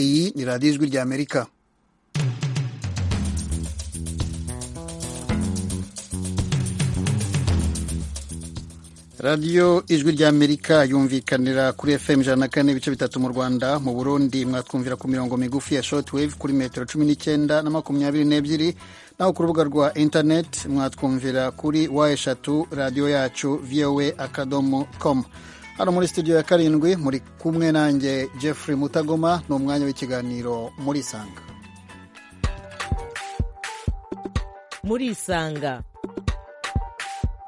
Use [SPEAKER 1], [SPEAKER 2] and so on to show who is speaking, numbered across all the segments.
[SPEAKER 1] iyi ni radiyo ijwi ry'amerika radiyo ijwi ry'amerika yumvikanira kuri fm ijana na kane ibice bitatu mu rwanda mu burundi mwatwumvira ku mirongo migufi ya shortwave kuri metero cumi n'icyenda na makumyabiri n'ebyiri naho ku rubuga rwa interineti mwatwumvira kuri wa eshatu radiyo yacu voa akadomo com hano muri studio ya karindwi muri kumwe nanjye jeffrey mutagoma ni umwanya w'ikiganiro muri isanga
[SPEAKER 2] muri isanga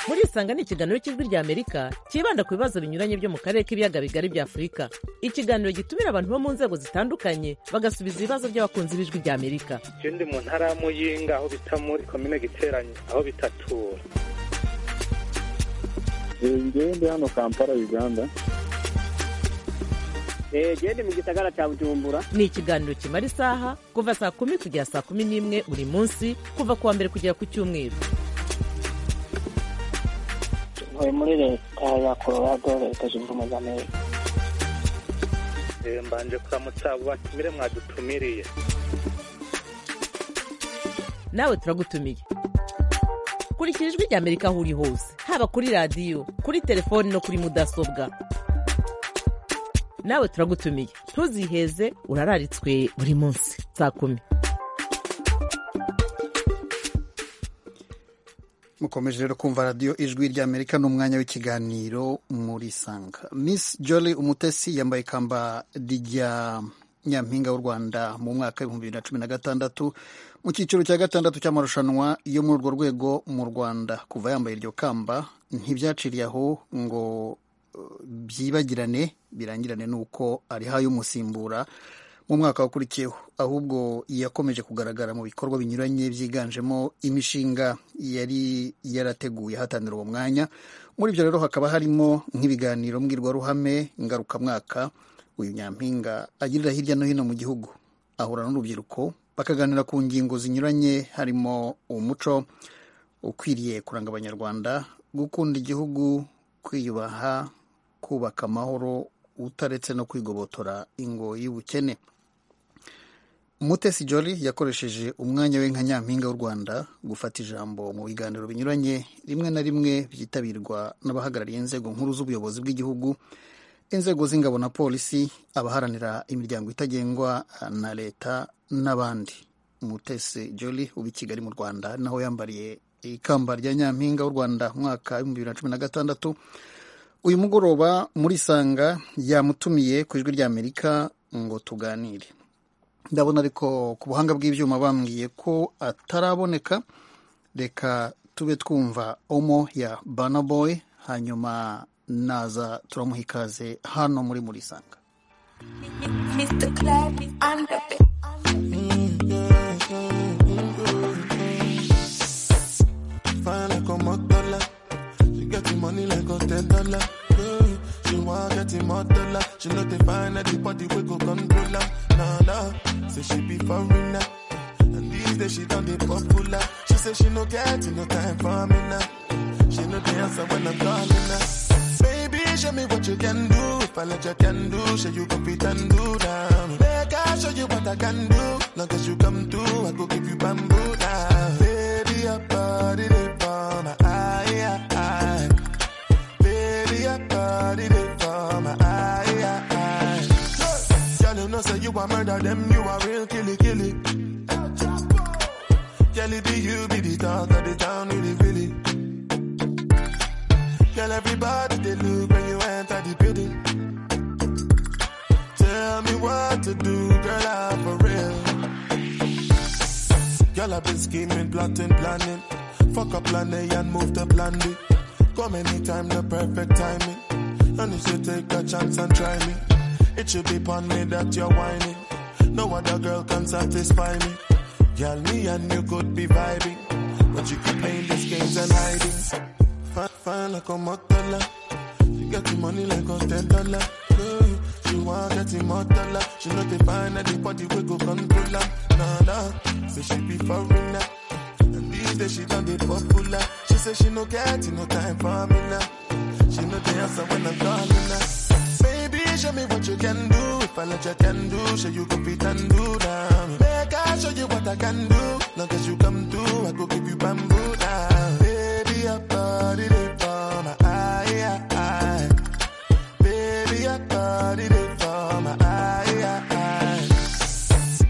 [SPEAKER 2] muri isanga ni ikiganiro cy'ijwi ry'amerika cyibanda ku bibazo binyuranye byo mu karere k'ibiyaga bigari bya afurika ikiganiro gitumira abantu bo mu nzego zitandukanye bagasubiza ibibazo by'abakunzi b'ijwi ry'amerika
[SPEAKER 3] icyo ndi mu ntara ya muyinga aho bita muri komine giteranye aho bitatura
[SPEAKER 4] ngewe ndi hano kampala uganda
[SPEAKER 5] gende mu gisagara cya bujumbura
[SPEAKER 2] ni ikiganiro kimara isaha kuva saa kumi kugera saa kumi n'imwe buri munsi kuva ku wa mbere kugera ku cyumweru
[SPEAKER 6] tuvuye muri leta ya colorado leta zunze ubumwe za amerika
[SPEAKER 3] mbanje kuramutsa abo batumire mwadutumiriye
[SPEAKER 2] nawe turagutumiye kurikira ijwi ry'amerika aho uri hose haba kuri radiyo kuri telefoni no kuri mudasobwa nawe turagutumiye ntuziheze urararitswe buri munsi saa kumi
[SPEAKER 1] mukomeje rero kumva radiyo ijwi ry'amerika n'umwanya w'ikiganiro muri sanga miss jolly umutesi yambaye ikamba rya nyampinga w'u rwanda mu mwaka w'ibihumbi bibiri na cumi na gatandatu mu cyiciro cya gatandatu cy'amarushanwa yo muri urwo rwego mu rwanda kuva yambaye iryo kamba ntibyaciriye aho ngo byibagirane birangirane n'uko arihaye umusimbura mu mwaka wakurikiyeho ahubwo yakomeje kugaragara mu bikorwa binyuranye byiganjemo imishinga yari yarateguye hatanira uwo mwanya muri ibyo rero hakaba harimo nk'ibiganiro mbwirwaruhame ngarukamwaka uyu nyampinga agirira hirya no hino mu gihugu ahura n'urubyiruko bakaganira ku ngingo zinyuranye harimo umuco ukwiriye kuranga abanyarwanda gukunda igihugu kwiyubaha kubaka amahoro utaretse no kwigobotora ingo y'ubukene mutesi jolly yakoresheje umwanya we nka nyampinga w'u rwanda gufata ijambo mu biganiro binyuranye rimwe na rimwe byitabirwa n'abahagarariye inzego nkuru z'ubuyobozi bw'igihugu inzego z'ingabo na polisi abaharanira imiryango itagengwa na leta n'abandi mutesi jolly uba i kigali mu rwanda naho yambariye ikamba rya nyampinga w'u rwanda mwaka w'ibihumbi bibiri na cumi na gatandatu uyu mugoroba muri sanga yamutumiye ku ijwi rya amerika ngo tuganire ndabona ariko ku buhanga bw'ibyuma bambwiye ko ataraboneka reka tube twumva omo ya banaboy hanyuma naza turamuha ikaze hano muri muri sanga
[SPEAKER 7] Fine como Tola. She getting money like a ten dollar. Yeah. She want getting more dollar. She know they find anybody we go control her. Nah, nah. Say she be foreigner. And these days she done the popular. She say she no get no time for me now. She know the answer when I'm calling her. Baby, show me what you can do. If I let you can do, show you can fit and do now. Make I show you what I can do. Long as you come through, I go give you bamboo now. Baby, your body they for my eye, eye. Baby, your body they for my eye, eye. Girl, you know say you a murder them, you a real killy killy. Girl, it be you be the talk of the town, really really. Girl, everybody they look when you enter the building. Tell me what to do, girl, I'm for real. Girl, I've been scheming, plotting, planning. Fuck up plan A and move to plan B. Come anytime, the perfect timing. And if you take a chance and try me, it should be upon me that you're whining. No other girl can satisfy me. Girl, me and you could be vibing, but you keep playing these games and hiding fine, fine like a Motola. She got the money like a ten dollar. Yeah. She want get the Motola. She know they find anybody we go control her. Nah, nah. Say she be foreigner. And these days she done the popular. She say she no get no time for me now. She know the answer when I'm calling her. Baby, show me what you can do. If I let you can do, show you go fit and do now. Make I show you what I can do. Long as you come through, I go give you bamboo now. Baby, I body they for my eye, eye, eye. Baby, I body they for my eye, eye, eye.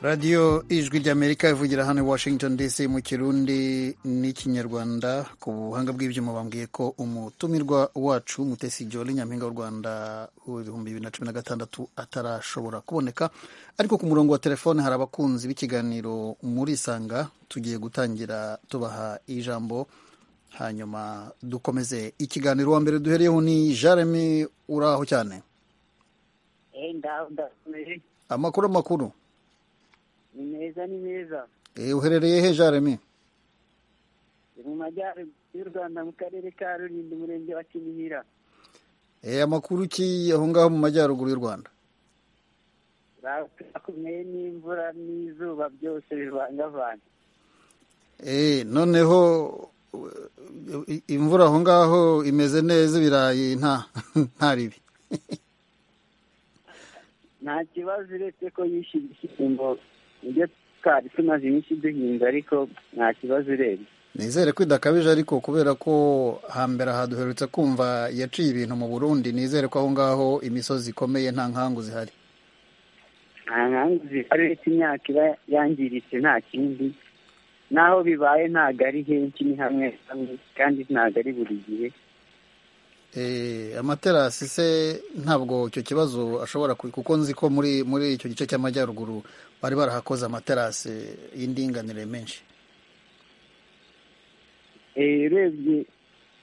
[SPEAKER 1] radiyo ijwi ry'amerika ivugira hano i washington dc mu kirundi n'ikinyarwanda ku buhanga bw'ibyuma bambwiye ko umutumirwa wacu mutesi joli nyampinga w'u rwanda w'ibihumbi bibiri na cumi na gatandatu atarashobora kuboneka ariko ku murongo wa telefone hari abakunzi b'ikiganiro muri isanga tugiye gutangira tubaha ijambo hanyuma dukomeze ikiganiro wa mbere duhereyeho ni jaremi uraho cyane amakuru amakuru
[SPEAKER 5] ni meza ni meza
[SPEAKER 1] Eh, uherereye he jaremi
[SPEAKER 5] ni mu majyaruguru y'u rwanda mu karere ka rulindo umurenge wa kinihira
[SPEAKER 1] Eh, amakuru ki aho ngaho mu majyaruguru y'u rwanda
[SPEAKER 5] bakomeye n'imvura n'izuba byose bivangavanze
[SPEAKER 1] Eh, noneho eh, i- imvura aho ngaho imeze neza ibirayi nta nta ribi
[SPEAKER 5] nta kibazo uretse ko yishe ibishyimbo nibyo twari tumaze iminsi duhinga ariko nta kibazo urebye
[SPEAKER 1] nizere ko idakabije ariko kubera ko hambere aha duherutse kumva yaciye ibintu mu burundi nizere ko aho ngaho imisozi ikomeye nta nkangu zihari
[SPEAKER 5] nta nkangu zihari uretse imyaka iba yangiritse nta kindi naho bibaye ntabwo ari henshi ni hamwe hamwe kandi ntabwo ari buri gihe
[SPEAKER 1] Eh, amaterasi se ntabwo icyo kibazo ashobora ku- kuko nzi ko muri muri icyo gice cy'amajyaruguru bari barahakoze amaterasi y'indinganire menshi
[SPEAKER 5] Eh, urebye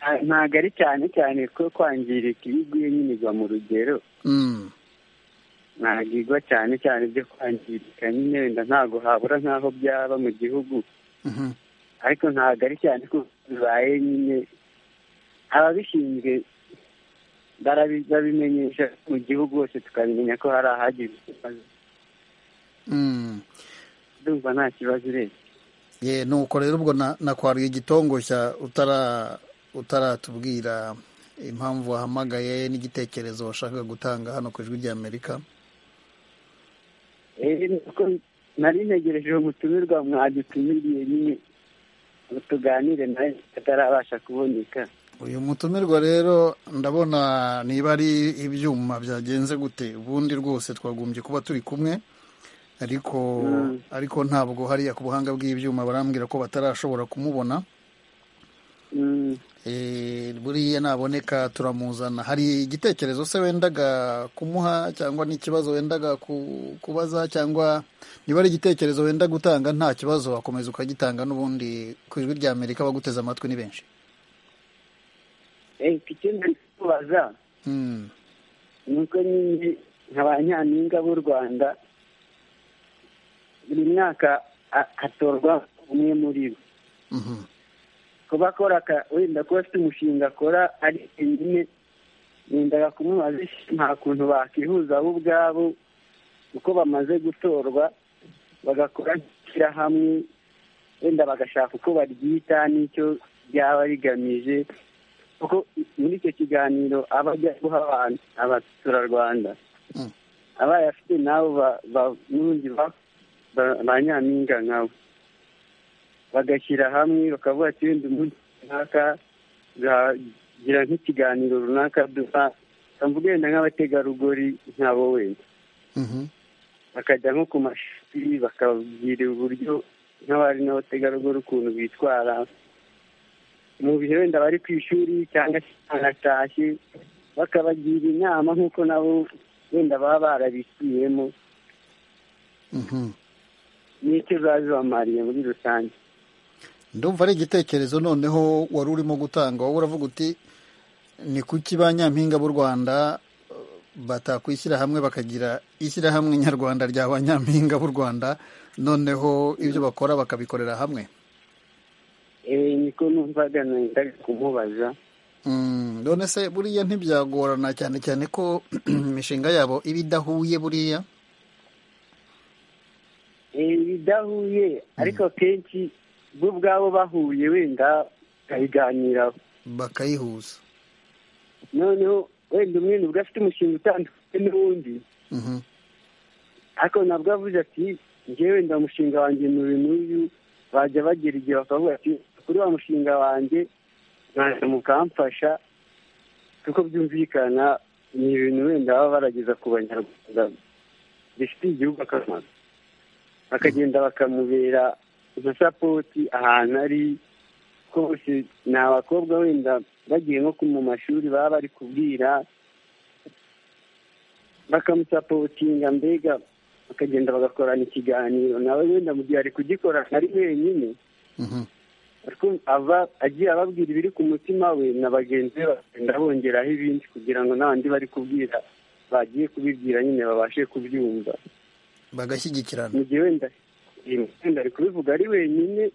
[SPEAKER 5] nta- ntabwo ari cyane cyane ko kwangirika iyo iguye nyine igwa mu rugero
[SPEAKER 1] Mm.
[SPEAKER 5] ntabwo igwa cyane cyane byo kwangirika nyine wenda ntabwo habura nk'aho byaba mu gihugu
[SPEAKER 1] Mhm.
[SPEAKER 5] ariko ntabwo ari cyane ko bibaye nyine ababishinzwe barabi- babimenyesha mu gihugu hose tukabimenya ko hari ahagize ikibazo
[SPEAKER 1] Mm.
[SPEAKER 5] ndumva nta kibazo urebye
[SPEAKER 1] ye nuko rero ubwo na- nakwaruye igitongosha utara utaratubwira impamvu wahamagaye n'igitekerezo washakaga gutanga hano ku ijwi ry'amerika
[SPEAKER 5] Eh, nuko nari ntegereje uwo mutumirwa mwadutumiriye nyine ngo tuganire nawe atarabasha kuboneka
[SPEAKER 1] uyu mutumirwa rero ndabona niba ari ibyuma byagenze gute ubundi rwose twagombye kuba turi kumwe ariko
[SPEAKER 5] Mm.
[SPEAKER 1] ariko ntabwo hariya ku buhanga bw'ibyuma barambwira ko batarashobora kumubona
[SPEAKER 5] Mm.
[SPEAKER 1] Eh, buriya naboneka turamuzana hari igitekerezo se wendaga kumuha cyangwa n'ikibazo wendaga ku- kubaza cyangwa niba ari igitekerezo wenda gutanga nta kibazo wakomeza ukagitanga n'ubundi ku ijwi rya amerika abaguteze amatwi ni benshi
[SPEAKER 5] Eh, icyo nari kubaza
[SPEAKER 1] Hmm.
[SPEAKER 5] ni uko nyine nka ba nyampinga b'u rwanda buri mwaka ha- hatorwa umwe muri bo
[SPEAKER 1] Mhm.
[SPEAKER 5] kuba akora aka- wenda kuba afite umushinga akora ari wenyine nendaga kumubaza isi nta kuntu bakwihuza bo ubwabo uko bamaze gutorwa bagakora nk'ishyirahamwe wenda bagashaka uko baryita n'icyo ryaba rigamije kuko muri icyo kiganiro aba ajya guha abantu abaturarwanda
[SPEAKER 1] Mm.
[SPEAKER 5] abaye afite nabo ba- ba- n'ubundi ba- ba- ba nyampinga nkawe bagashyira hamwe bakavuga ati wenda umunsi runaka tuzagira nk'ikiganiro runaka duha mvuga wenda nk'abategarugori nk'abo wenda
[SPEAKER 1] Mhm.
[SPEAKER 5] bakajya nko ku mashuri bakababwira uburyo nk'abari n'abategarugori ukuntu bitwara mu bihe wenda bari ku ishuri cyangwa se baratashye bakabagira inama nk'uko nabo wenda baba barabishyiriyemo
[SPEAKER 1] Mhm.
[SPEAKER 5] n'icyo biba bibamariye muri rusange
[SPEAKER 1] ndumva ari igitekerezo noneho wari urimo gutanga wowe uravuga uti ni kuki ba nyampinga b'u rwanda eh, batakwishyira hamwe bakagira ishyirahamwe nyarwanda rya ba nyampinga b'u rwanda noneho ibyo bakora bakabikorera hamwe
[SPEAKER 5] Eh, niko numvaga nenda kumubaza
[SPEAKER 1] Mm, none se buriya ntibyagorana cyane cyane ko imishinga yabo iba idahuye buriya
[SPEAKER 5] ibidahuye ariko kenshi bo ubwabo bahuye wenda bakabiganiraho
[SPEAKER 1] bakayihuza
[SPEAKER 5] noneho wenda umwe nibwo afite umushinga utandukanye n'uwundi
[SPEAKER 1] Mhm.
[SPEAKER 5] ariko nabwo avuze ati njyewe wenda umushinga wanjye ni uyu n'uyu bajya bagera igihe bakavuga ati kuri wa mushinga wanjye mwaje mukamfasha kuko byumvikana ni ibintu wenda baba barageza ku banyarwanda bifitiye igihugu akamaro bakagenda bakamubera nka sapoti ahantu ari hose ni abakobwa wenda bagiye nko mu mashuri baba bari kubwira bakamusapotinga mbega bakagenda bagakorana ikiganiro nawe wenda mu gihe ari kugikora ari wenyine
[SPEAKER 1] Mhm.
[SPEAKER 5] ariko aba agiye ababwira ibiri ku mutima we na bagenzi be bakagenda bongeraho ibindi kugira ngo n'abandi bari kubwira bagiye kubibwira nyine babashe kubyumva
[SPEAKER 1] bagashyigikirana
[SPEAKER 5] mu gihe wenda wenda ari kubivuga ari wenyine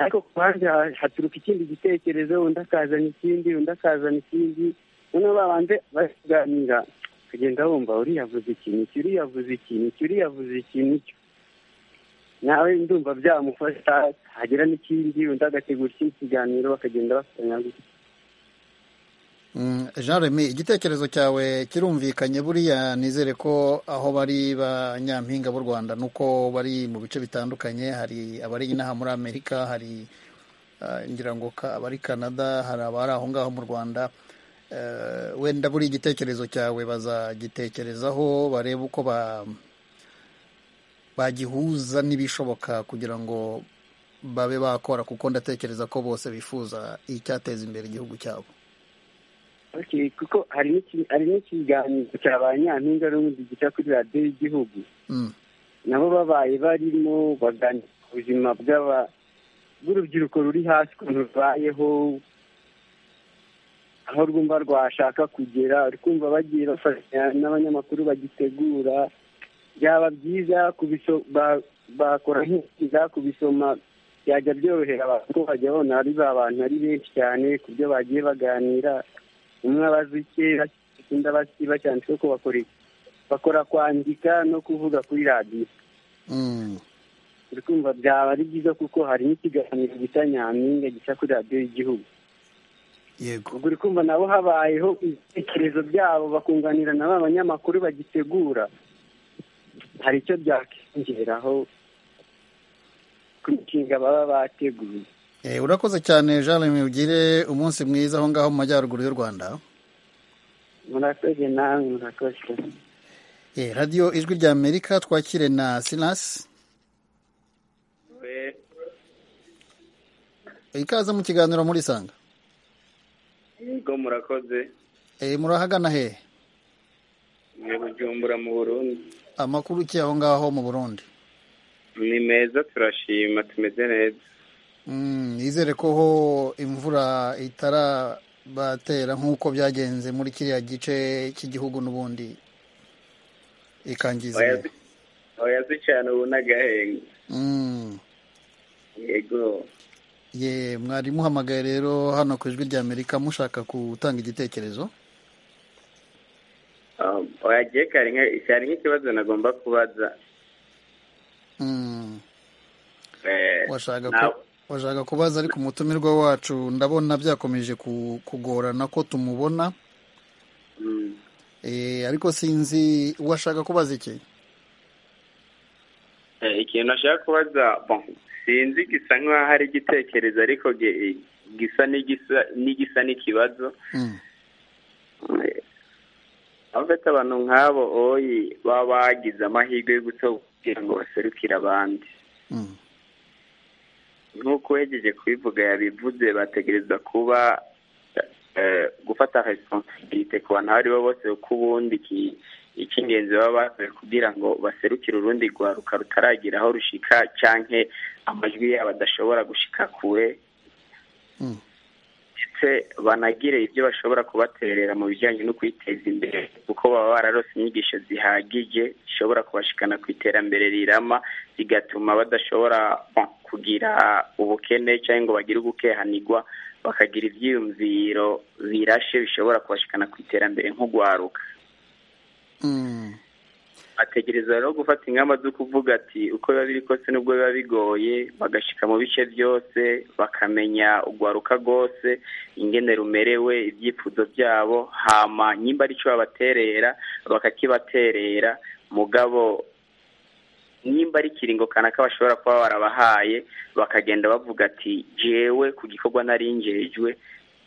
[SPEAKER 5] ariko ku ruhande ha- haturuka ikindi gitekerezo undi akazana ikindi undi akazana ikindi noneho babanze baganira bakagenda bumva uriya avuze ikintu iki uriya avuze ikintu iki uriya avuze ikintu iki nawe ndumva byamufasha hagira n'ikindi undi agategura ikindi kiganiro bakagenda bafatanya gutya
[SPEAKER 1] Mm, jean remy igitekerezo cyawe kirumvikanye buriya nizere ko aho bari banyampinga b'u rwanda nuko bari mu bice bitandukanye hari abari inaha muri amerika hari ah, ngira ngo ka- abari canada hari abari aho ngaho mu rwanda Eh, wenda buri igitekerezo cyawe bazagitekerezaho barebe uko ba bagihuza n'ibishoboka kugira ngo babe bakora kuko ndatekereza ko bose bifuza icyateza imbere igihugu cyabo
[SPEAKER 5] Okay, kuko hari n'iki- hari n'ikiganiro cya ba nyampinga n'ubundi gica kuri radiyo y'igihugu
[SPEAKER 1] Mm.
[SPEAKER 5] nabo babaye barimo baganira ku buzima bw'aba- bw'urubyiruko ruri hasi ukuntu rubayeho aho rwumva rwashaka kugera uri kumva bagiye bafashanya n'abanyamakuru bagitegura byaba byiza kubiso- ba- bakora nk'ikiza kubisoma byajya byorohera abantu ko bajya babona ari ba bantu ari benshi cyane ku byo bagiye baganira umwe abazi icye undi abazi ikiba cyane ko bakora iki bakora kwandika no kuvuga kuri radiyo
[SPEAKER 1] Mm.
[SPEAKER 5] uri kumva byaba ari byiza kuko hari n'ikiganiro gisa nyampinga gisa kuri radiyo y'igihugu
[SPEAKER 1] yego
[SPEAKER 5] ubwo uri kumva nabo habayeho ibitekerezo byabo bakunganira na ba banyamakuru bagitegura hari icyo byakiyongeraho ku mishinga baba bateguye
[SPEAKER 1] Eh, urakoze cyane jean remy ugire umunsi mwiza aho ngaho mu majyaruguru y'u rwanda
[SPEAKER 5] murakoze nawe murakoze
[SPEAKER 1] Eh, radiyo ijwi rya amerika twakire na sinasi ikaze mu kiganiro murisanga
[SPEAKER 3] yego murakoze
[SPEAKER 1] Eh, murahagana hehe
[SPEAKER 3] ni bujumbura mu burundi
[SPEAKER 1] amakuru ki aho ngaho mu burundi
[SPEAKER 3] ni meza turashima tumeze neza
[SPEAKER 1] Mm, nizere ko ho imvura itarabatera nk'uko byagenze muri kiriya gice cy'igihugu n'ubundi ikangiza
[SPEAKER 3] Oya
[SPEAKER 1] ibihe.
[SPEAKER 3] zi- oya zicana ubu n'agahenga
[SPEAKER 1] Mm.
[SPEAKER 3] yego
[SPEAKER 1] ye mwari muhamagaye rero hano ku ijwi rya amerika mushaka gutanga igitekerezo
[SPEAKER 3] Ah, oya je kari nka- kari nk'ikibazo nagomba kubaza
[SPEAKER 1] Mm.
[SPEAKER 3] Eh,
[SPEAKER 1] washaka
[SPEAKER 3] na-
[SPEAKER 1] ku- washaka kubaza ariko umutumirwa wacu ndabona byakomeje ku- kugorana ko tumubona
[SPEAKER 3] Mm.
[SPEAKER 1] Eh, ariko sinzi washaka kubaza iki
[SPEAKER 3] Eh, ikintu nashaka kubaza bon sinzi gisa nk'aho hari igitekerezo ariko gi- gisa n'igisa n'igisa n'ikibazo
[SPEAKER 1] Mm.
[SPEAKER 3] Eh, abafite abantu nk'abo oyi baba bagize amahirwe yo gutora kugira ngo baserukire abandi
[SPEAKER 1] Mm.
[SPEAKER 3] nk'uko uhejeje kubivuga yabivuze bategereza kuba eh, gufata responsibility ku bantu abo ari bo bose kuko ubundi iki- icy'ingenzi baba bakoze kugira ngo baserukire urundi rwaruka rutaragira aho rushika canke amajwi yabo adashobora gushika kure
[SPEAKER 1] Mm.
[SPEAKER 3] ndetse banagire ibyo bashobora kubaterera mu bijyanye no kwiteza imbere kuko baba bararose inyigisho zihagije zishobora kubashikana ku iterambere rirama bigatuma badashobora bon, kugira ubukene cyangwa ngo bagire ugukehanigwa bakagira ibyiyumviro birashe bishobora kubashikana ku iterambere nk'ugwaruka
[SPEAKER 1] Mm.
[SPEAKER 3] ategereza rero gufata ingamba zo kuvuga ati uko biba biri kose n'ubwo biba bigoye bagashika mu bice byose bakamenya urwaruka rwose ingene rumerewe ibyifuzo byabo hama nyimba ari cyo babaterera bakakibaterera mugabo nimba ari ikiringo kanaka bashobora kuba barabahaye bakagenda bavuga ati jewe ku gikorwa narinjejwe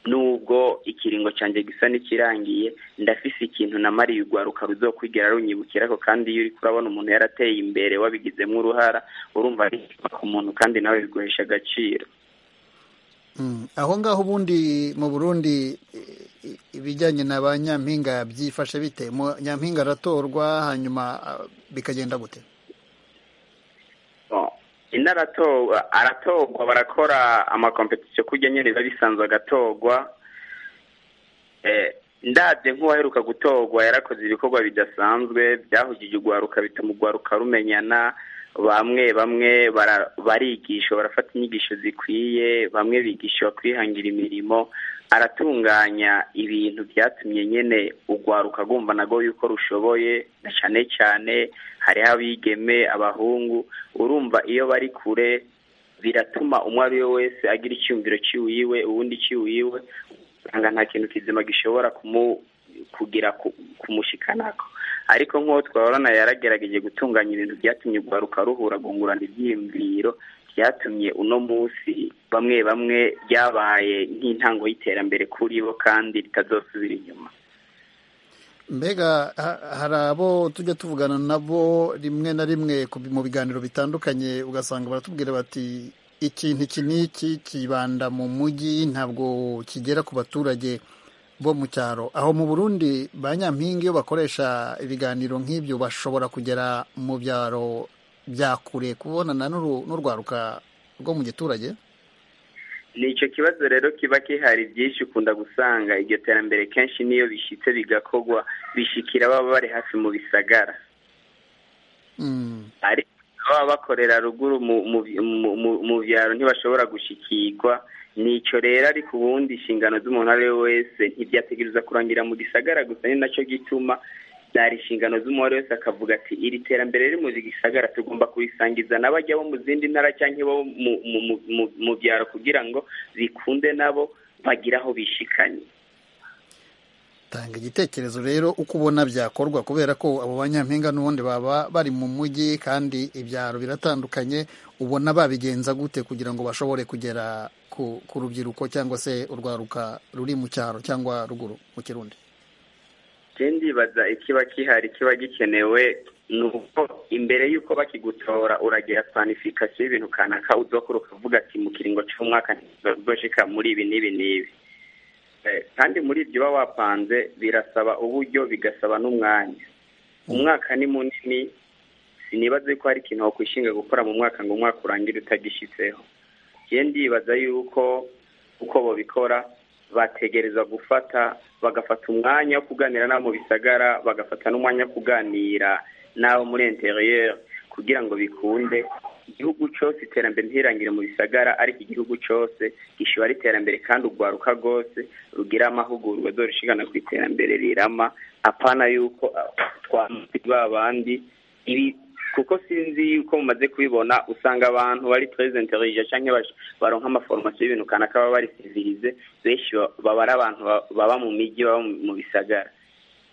[SPEAKER 3] nubwo ikiringo cyanjye gisa n'ikirangiye ndafise ikintu namariye urwaruka ruzokwigera runyibukira ko kandi iyo uri kurabona umuntu yarateye imbere wabigizemo uruhara urumva ari ku muntu kandi nawe biguhesha agaciro
[SPEAKER 1] aho ngaho ubundi mu burundi ibijyanye na ba nyampinga byifashe bite nyampinga aratorwa hanyuma bikagenda gute
[SPEAKER 3] inaratorwa aratorwa barakora amakompetisiyo kujya nyine biba bisanzwe agatorwa ndabye nk'uwaheruka gutorwa yarakoze ibikorwa bidasanzwe byahugije urwaruka bituma urwaruka rumenyana bamwe bamwe barigisha barafata inyigisho zikwiye bamwe bigisha kwihangira imirimo aratunganya ibintu byatumye nyine urwaruka rwumva nabwo yuko rushoboye na cyane cyane hariho abigeme abahungu urumva iyo bari kure biratuma umwe ari we wese agira icyumviro cy'iwiwe uwundi cy'iwiwe usanga nta kintu kizima gishobora kugira kumushikanako ariko nk'uwo twabona yaragerageje gutunganya ibintu byatumye urwaruka ruhura rwungurana ibyiyumviro byatumye uno munsi bamwe bamwe byabaye nk'intango y'iterambere kuri bo kandi ritazosubira inyuma
[SPEAKER 1] mbega hari abo tujya tuvugana nabo rimwe na rimwe mu biganiro bitandukanye ugasanga baratubwira bati ikintu iki n'iki kibanda mu mujyi ntabwo kigera ku baturage bo mu cyaro aho mu burundi ba nyampinga iyo bakoresha ibiganiro nk'ibyo bashobora kugera mu byaro bya kure kubonana n'urwaruka rwo mu giturage
[SPEAKER 3] ni icyo kibazo rero kiba gihari byinshi ukunda gusanga iryo terambere kenshi n'iyo bishyitse bigakorwa bishikira baba bari hafi mu bisagara ariko baba bakorera ruguru mu byaro ntibashobora gushikirwa ni icyo rero ariko ubundi inshingano z'umuntu ari we wese ntibyategereza kurangira mu gisagara gusa ni nacyo gituma byari inshingano z'umubare wese akavuga ati iri terambere riri mu gisagara tugomba kurisangiza n'abajya bo mu zindi ntara cyangwa bo mu byaro kugira ngo bikunde nabo bagire aho bishikanye
[SPEAKER 1] tanga igitekerezo rero uko ubona byakorwa kubera ko abo banyampinga n'ubundi baba bari mu mujyi kandi ibyaro biratandukanye ubona babigenza gute kugira ngo bashobore kugera ku rubyiruko cyangwa se urwaruka ruri mu cyaro cyangwa ruguru mu kirundi
[SPEAKER 3] ndibaza ikiba kihari kiba gikenewe ni uko imbere y'uko bakigutora uragira planifikasiyo y'ibintu kanaka udakora ukavuga ati mu kiringo cy'umwaka ntizoshika muri ibi n'ibi n'ibi kandi muri ibyo uba wapanze birasaba uburyo bigasaba n'umwanya umwaka ni munini sinibaze ko hari ikintu wakwishinga gukora mu mwaka ngo umwaka urangire utagishyitseho ndibaza y'uko uko babikora bategereza gufata bagafata umwanya wo kuganira n'abo mu bisagara bagafata n'umwanya wo kuganira n'abo muri interiyeri kugira ngo bikunde igihugu cyose iterambere ntirangire mu bisagara ariko igihugu cyose gishobora iterambere kandi urwaruka rwose rugira amahugurwa zorishigana ku iterambere rirama apana y'uko twamusiga abandi ibi kuko sinzi yuko mumaze kubibona usanga abantu bari purezenterije cyangwa baronka amaforomasiyo y'ibintu kanaka baba bari sivirize benshi baba ari abantu baba mu mijyi baba mu bisagara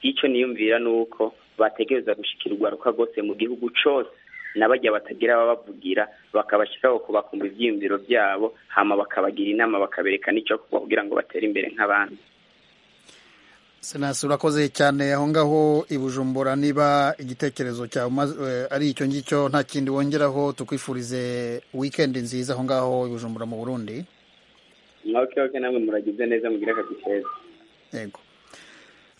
[SPEAKER 3] icyo niyumvira ni uko bategereza gushyikira urwaruka rwose mu gihugu cyose n'abajya batagira ababavugira bakabashyiraho kubakumva ibyiyumviro byabo hama bakabagira inama bakabereka n'icyo kugira ngo batere imbere nk'abandi
[SPEAKER 1] senasi urakoze cyane aho ngaho i bujumbura niba igitekerezo cyawe ari icyo ngicyo nta kindi wongeraho tukwifurize wikendi nziza aho ngaho i bujumbura mu burundi
[SPEAKER 3] mwabukebuke namwe muragize neza mugire akazi keza
[SPEAKER 1] yego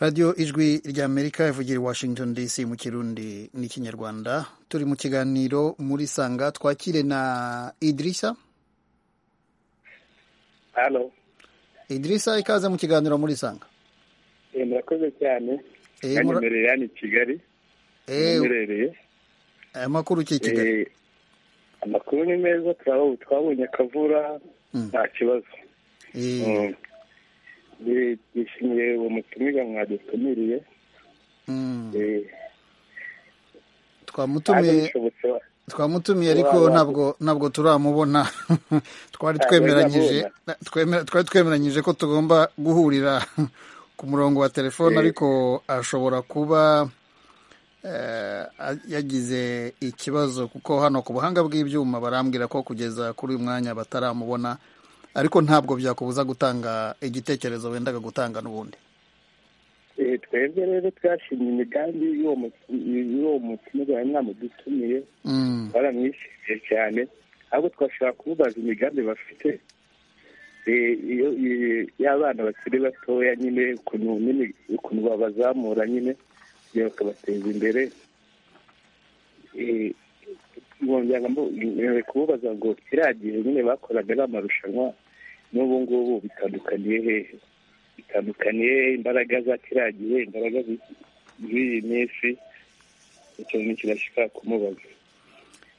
[SPEAKER 1] radiyo ijwi rya amerika ivugira i washington dc mu kirundi n'ikinyarwanda turi mu kiganiro muri sanga twakire na idirishya idirishya ikaze mu kiganiro muri sanga
[SPEAKER 4] murakoze cyane kanyemereye hano i kigali ntimerereye
[SPEAKER 1] aya makuru uki i kigali
[SPEAKER 4] amakuru ni meza twabonye akavura nta kibazo twishimiye uwo mutumire mwadutumiriye
[SPEAKER 1] twamutumiye twamutumiye ariko ntabwo ntabwo turamubona twari twemeranyije twari twemeranyije ko tugomba guhurira ku murongo wa telefone ariko ashobora kuba yagize ikibazo kuko hano ku buhanga bw'ibyuma barambwira ko kugeza kuri uyu mwanya bataramubona ariko ntabwo byakubuza gutanga igitekerezo wendaga gutanga n'ubundi
[SPEAKER 4] twebwe rero twashimye imigambi y'uwo mutumirwa bari mwamudutumiye baramwishimiye cyane ahubwo twashobora kumubaza imigambi bafite y'abana bakiri batoya nyine ukuntu babazamura nyine kugira ngo bakabateza imbere nkongera kububaza ngo kiriya gihe nyine bakoraga ari amarushanwa n'ubu ngubu bitandukaniye hehe bitandukaniye imbaraga za kiriya gihe imbaraga z'iyi minsi icyo ni kirashika kumubaza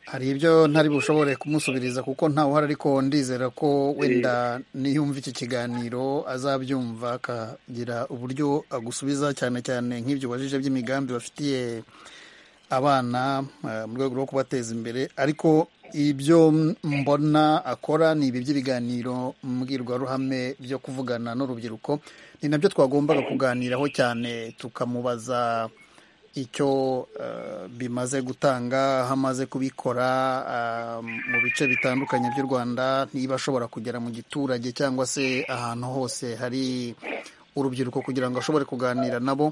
[SPEAKER 1] hari ibyo ntari bushobore kumusubiriza kuko ntawe uhari ariko ndizera ko wenda niyumva iki kiganiro azabyumva akagira uburyo agusubiza cyane cyane nk'ibyo ubajije by'imigambi bafitiye abana mu rwego rwo kubateza imbere ariko ibyo mbona akora ni ibi by'ibiganiro mbwirwaruhame byo kuvugana n'urubyiruko ni nabyo twagombaga kuganiraho cyane tukamubaza icyo bimaze gutanga aho amaze kubikora mu bice bitandukanye by'u rwanda niba ashobora kugera mu giturage cyangwa se ahantu hose hari urubyiruko kugira ngo ashobore kuganira nabo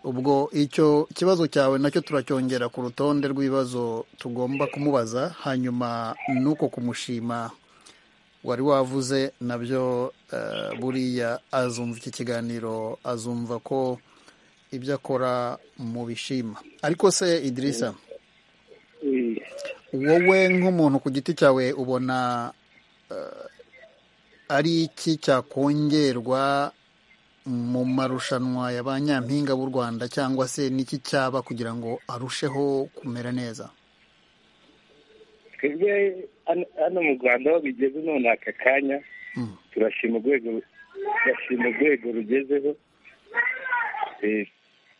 [SPEAKER 1] ubwo icyo kibazo cyawe nacyo turacyongera ku rutonde rw'ibibazo tugomba kumubaza hanyuma nuko kumushima wari wavuze nabyo buriya azumva iki kiganiro azumva ko ibyo akora mu bishima ariko se idirisa wowe nk'umuntu ku giti cyawe ubona ari iki cyakongerwa mu marushanwa ya ba nyampinga b'u rwanda cyangwa se n'iki cyaba kugira ngo arusheho kumera neza
[SPEAKER 4] twebwe hano mu rwanda aho bigeze none aka kanya turashima urwego rugezeho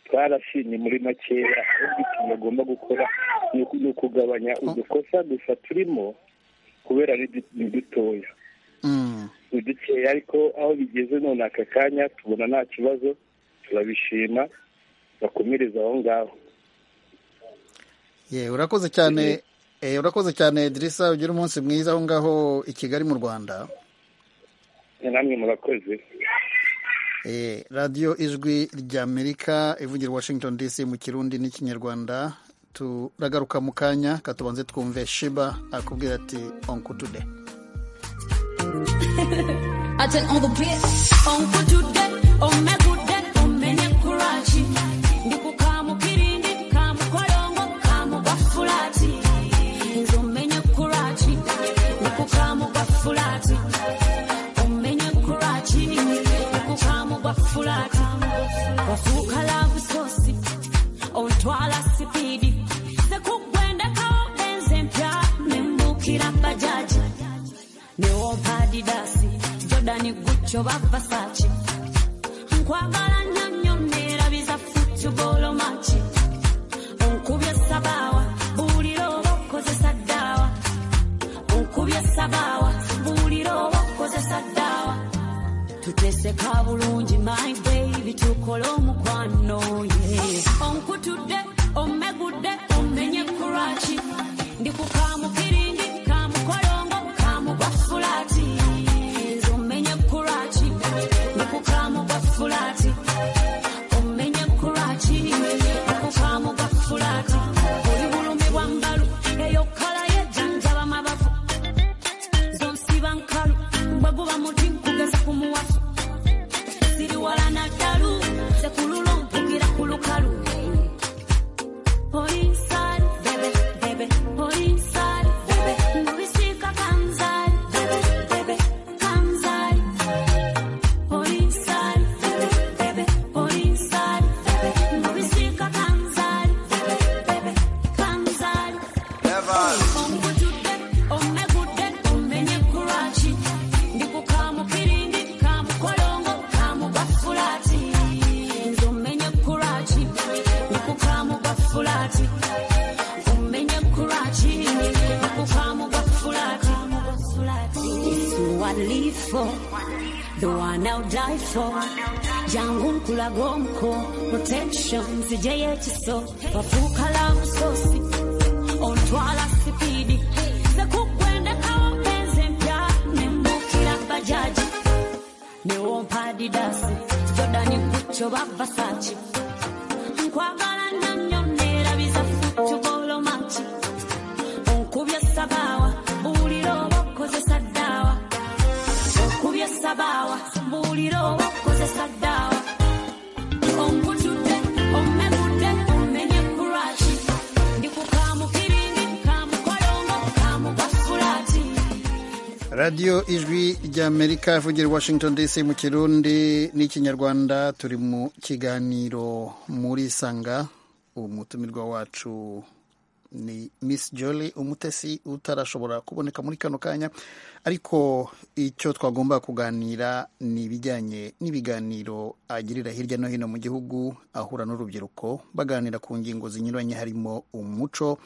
[SPEAKER 4] twarashimye muri makeya ahubwo ikintu bagomba gukora ni ukugabanya udukosa gusa turimo kubera ni dutoya ni dukeya ariko aho bigeze none aka kanya tubona nta kibazo turabishima bakomereza aho ngaho
[SPEAKER 1] yewe urakoze cyane urakoze cyane dirisa ugira umunsi mwiza aho ngaho i kigali mu rwanda
[SPEAKER 4] namwe murakoze
[SPEAKER 1] radiyo ijwi ry'amerika ivugira washington dc mu kirundi n'ikinyarwanda turagaruka mu kanya katubanze twumve shiba akubwira ati onku tude I tell on the beat, on good to that, on my good that, on many kurachi. Niku kamu kirindi, kamu kolongo, kamu bafulati. Nzo many kurachi, niku kamu bafulati. On many kurachi, niku kamu bafulati. Wafuka la visosi, on twala sipidi. Sekugwenda kao enze mpya, membukira bajaji. Newompa adidasi. dani gucyo bavasaci nkwagala nnyo neerabiza futubolo maci onkubye sabaawa buulira oba okozesa ddaawa onkubye sabaawa buulira oba okozesa ddaawa tuteeseka bulungi my baby tukole omukwano ye onkutudde omegudde omenye kuraki ndikukamukirindi kamukolongo kamugwafulati fulati omenye kuraki okukamu ga fulati oli bulumi bwa mbalu eyo kala yejanjaba mabavu zonsiba nkalu bwe guba muti nkugeza ku muwafu siri wala naddalu ze kululu mpugira ku lukalu oli nsali bebe bebe oli nsali bebe mu bisiika kanzali Fulati.
[SPEAKER 8] live for, the one I'll die for. Jangu mkulagomko, protection, sije yechiso. Wafuka la msosi, ontwala sipidi. Za kukwenda kawa mpenzi mpya, nembukila bajaji. Newompa adidasi, Jordani kucho Versace. Nkwagala nanyonera bizafutu bolo machi. Onkubye sabawa, bulira oba okozesa ddaawa. Onkubye sabawa, bulira oba okozesa ddaawa. Onkutudde, ommegudde, ommenye kuraaki. Ndi ku kamukiringi, kamukolongo, kamukafulaati.
[SPEAKER 1] radiyo ijwi ry'amerika ivugira i washington dc mu kirundi n'ikinyarwanda turi mu kiganiro muri sanga umutumirwa wacu ni miss jolly umutesi utarashobora kuboneka muri kano kanya ariko icyo twagomba kuganira ni ibijyanye n'ibiganiro agirira hirya no hino mu gihugu ahura n'urubyiruko baganira ku ngingo zinyuranye harimo umuco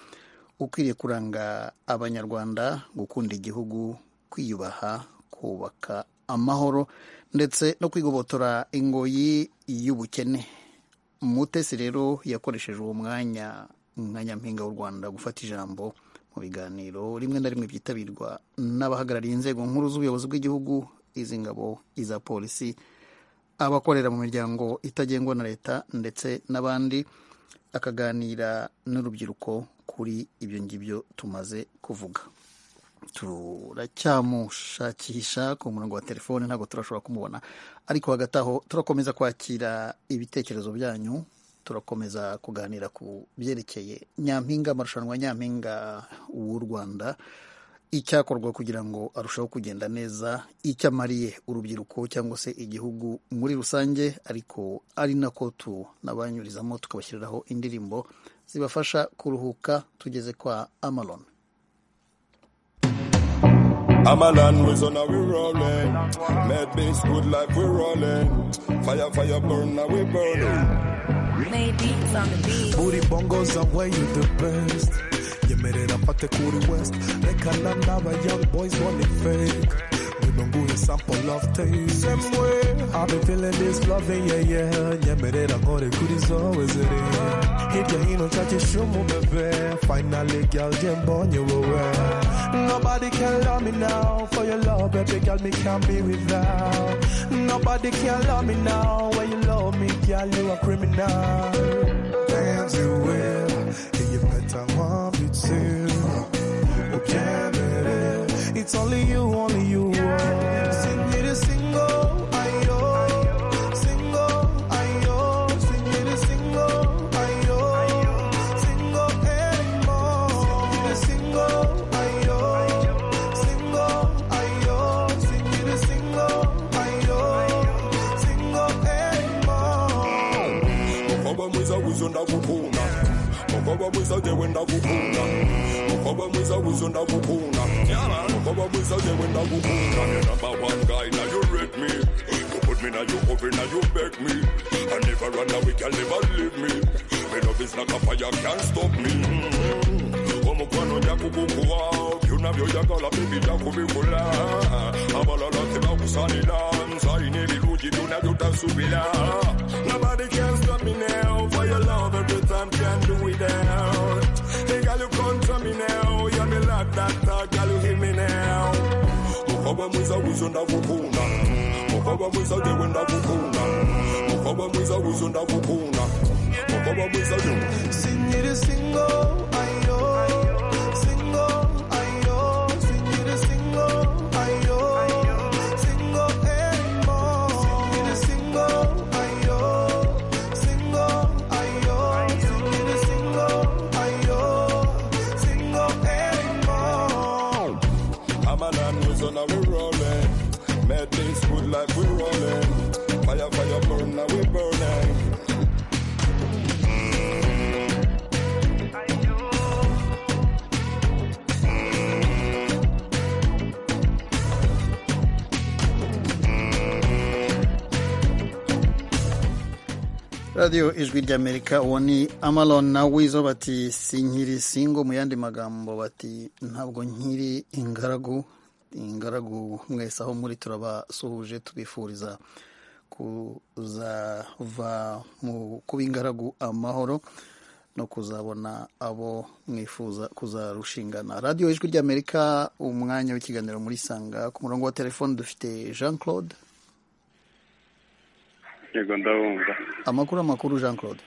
[SPEAKER 1] ukwiriye kuranga abanyarwanda gukunda igihugu kwiyubaha kubaka amahoro ndetse no kwigobotora ingoyi y'ubukene mutesi rero yakoresheje uwo mwanya nka nyampinga w'u rwanda gufata ijambo mu biganiro rimwe na rimwe byitabirwa n'abahagarariye inzego nkuru z'ubuyobozi bw'igihugu iz'ingabo iza polisi abakorera mu miryango itagengwa na leta ndetse n'abandi akaganira n'urubyiruko kuri ibyo ngibyo tumaze kuvuga turacyamushakisha ku murongo wa telefone ntabwo turashobora kumubona ariko hagati aho turakomeza kwakira ibitekerezo byanyu turakomeza kuganira ku byerekeye nyampinga amarushanwa nyampinga w'u rwanda icyakorwa kugira ngo arusheho kugenda neza icyo amariye urubyiruko cyangwa se igihugu muri rusange ariko ari nako tunabanyurizamo tukabashyiriraho indirimbo zibafasha kuruhuka tugeze kwa amalon
[SPEAKER 9] I'm a land with on we rolling. Mad beats, good life we rolling. Fire, fire, burn, now we burning.
[SPEAKER 8] Made beats on the beat.
[SPEAKER 10] Booty bongos are way you the best. Yemerera mfate kuri west. Reka na naba young boys want it fake. Nibanguhe sample love taste. Same way. I've been feeling this love, yeah, yeah. Nyemerera nkore kuri zowe ziri. Hirya hino nshakisha umubebe. Finally girl, je mbonye wowe. Nobody can love me now for your love, baby girl, me can't be without. Nobody can love me now when you love me, girl, you a criminal. Dance you will, and you better want me to. Oh, yeah, baby, it's only you, only you. Sing it a single, ayo, single, ayo, sing it a single, ayo, single anymore. Sing it a single, ayo, single, ayo, sing it a single, ayo, single anymore.
[SPEAKER 9] Mukaba mwiza wizo ndakukunda. Mukaba mwiza jewe ndakukunda. Mukaba mwiza wizo ndakukunda. Mukaba mwiza jewe ndakukunda. You're number one guy, now you rate me. You put me now, you open now, you beg me. I never run away, can never leave me. My love is like a fire, can't stop me. omukwano gyakugukuwa byonna byoyagala bibi byakubikula abalala tebakusalira nsalina ebirungi byonna byotasubira Nobody can stop me now for your love every time can do without. Hey, girl, you control me now. You're the love that I girl, you hear me now. Mukaba mwiza wizo ndakukunda. Mukaba mwiza jewe ndakukunda. Mukaba mwiza wizo ndakukunda. Mukaba mwiza jewe.
[SPEAKER 10] Sing it a single, ayo, single, ayo, sing it a single, ayo, single anymore. Sing it a single, ayo, single, ayo, sing it a single, ayo, single anymore.
[SPEAKER 9] I'm an animals on we rolling. Mad things good life we rolling. Fire, fire, burn, now we burning.
[SPEAKER 1] radiyo ijwi ry'amerika uwo ni amalon na wizo bati sinkiri singo mu yandi magambo bati ntabwo nkiri ingaragu ingaragu mwese aho muri turabasuhuje tubifuriza kuzava mu kuba ingaragu amahoro no kuzabona abo mwifuza kuzarushingana radiyo ijwi ry'amerika umwanya w'ikiganiro muri sanga ku murongo wa telefoni dufite jean claude
[SPEAKER 11] yego ndabumva
[SPEAKER 1] amakuru amakuru jean claude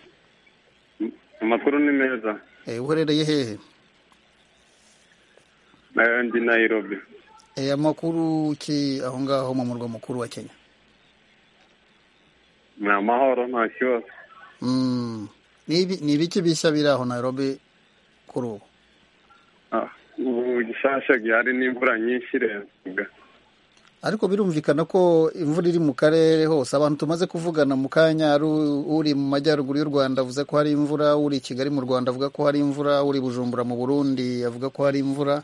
[SPEAKER 11] amakuru ni meza
[SPEAKER 1] uherereye hehe
[SPEAKER 11] nayo ndi nayirobi
[SPEAKER 1] amakuru ki aho ngaho mu murwa mukuru wa kenya
[SPEAKER 11] ni amahoro nta kibazo
[SPEAKER 1] ni ibiki bishya biri aho nayirobi kuri ubu
[SPEAKER 11] ubu gishasha gihari n'imvura nyinshi irenga
[SPEAKER 1] ariko birumvikana ko imvura iri mu karere hose abantu tumaze kuvugana mu kanya uri mu majyaruguru y'u rwanda avuze ko hari imvura uri i kigali mu rwanda avuga ko hari imvura uri bujumbura mu burundi avuga ko hari imvura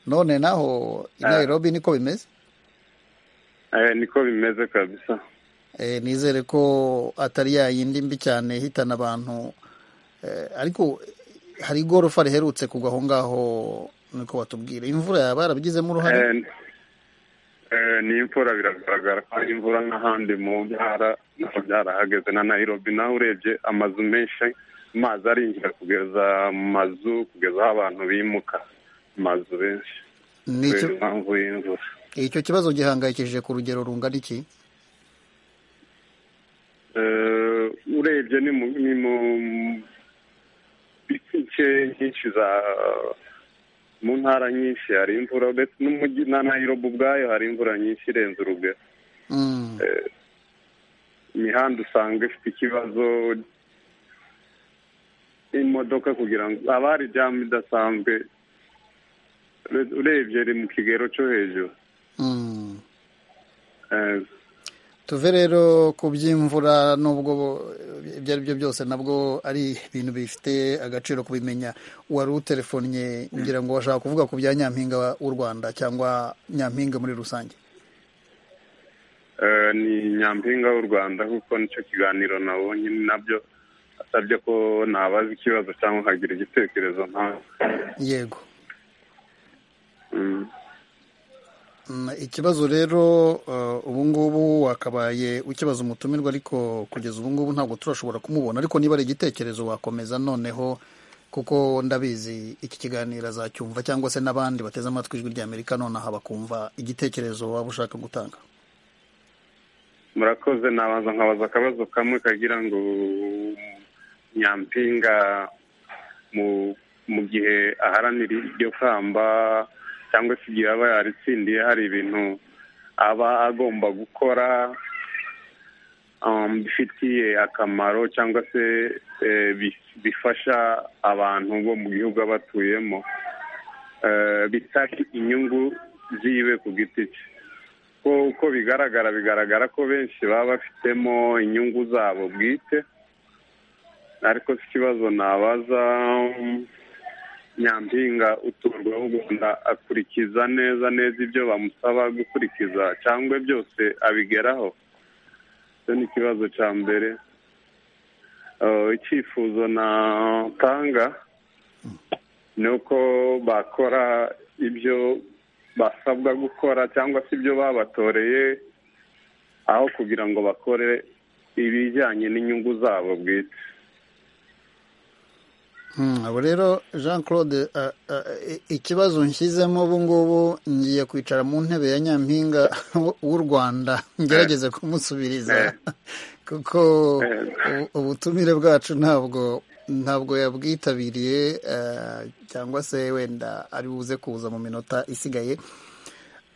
[SPEAKER 1] none naho i nairobi niko bimeze
[SPEAKER 11] niko bimeze kabisa
[SPEAKER 1] nizere ko atari yayindi mbi cyane ihitana abantu ariko hari igorofa riherutse kugwa aho ngaho niko batubwira imvura yaba yarabigizemo uruhare
[SPEAKER 11] ni imvura biragaragara ko ari imvura n'ahandi mu ntara naho byarahageze na nayirobi nawe urebye amazu menshi amazi arinjira kugeza mu mazu kugeza aho abantu bimuka amazu benshi kubera impamvu y'imvura
[SPEAKER 1] icyo kibazo gihangayikishije ku rugero rungana iki
[SPEAKER 11] urebye ni mu bice nyinshi za mu ntara nyinshi hari imvura ndetse n'umujyi na nayirobi ubwayo hari imvura nyinshi irenze urugero imihanda usanga ifite ikibazo imodoka kugira ngo haba hari jamu idasanzwe urebye iri mu kigero cyo hejuru
[SPEAKER 1] tuve rero ku by'imvura n'ubwo ibyo ari byo byose nabwo ari ibintu bifite agaciro kubimenya wari utelefonnye ngira ngo washaka kuvuga ku bya nyampinga w'u rwanda cyangwa nyampinga muri rusange
[SPEAKER 11] ni nyampinga w'u rwanda kuko nicyo kiganiro nabonye nabyo asabye ko nabaza ikibazo cyangwa nkagira igitekerezo ntawe
[SPEAKER 1] yego ikibazo rero ubu ngubu wakabaye ukibaza umutumirwa ariko kugeza ubu ngubu ntabwo turashobora kumubona ariko niba ari igitekerezo wakomeza noneho kuko ndabizi iki kiganiro azacyumva cyangwa se n'abandi bateze amatwi ijwi ry'amerika nonaha bakumva igitekerezo waba ushaka gutanga
[SPEAKER 11] murakoze nabaza nkabaza akabazo kamwe kagira ngo nyampinga mu gihe aharanira iryo kamba cyangwa se igihe aba yaritsindiye hari ibintu aba agomba gukora bifitiye akamaro cyangwa se bifasha abantu bo mu gihugu batuyemo bitari inyungu ziwe ku giti cye uko bigaragara bigaragara ko benshi baba bafitemo inyungu zabo bwite ariko si ikibazo nabaza nyampinga uturwa w'u rwanda akurikiza neza neza ibyo bamusaba gukurikiza cyangwa byose abigeraho icyo ni ikibazo cya mbere icyifuzo natanga ni uko bakora ibyo basabwa gukora cyangwa se ibyo babatoreye aho kugira ngo bakore ibijyanye n'inyungu zabo bwite
[SPEAKER 1] abo rero jean claude ikibazo nshyizemo ubu ngubu ngiye kwicara mu ntebe ya nyampinga w'u rwanda ngerageze kumusubiriza kuko ubutumire bwacu ntabwo ntabwo yabwitabiriye cyangwa se wenda ari buze kuza mu minota isigaye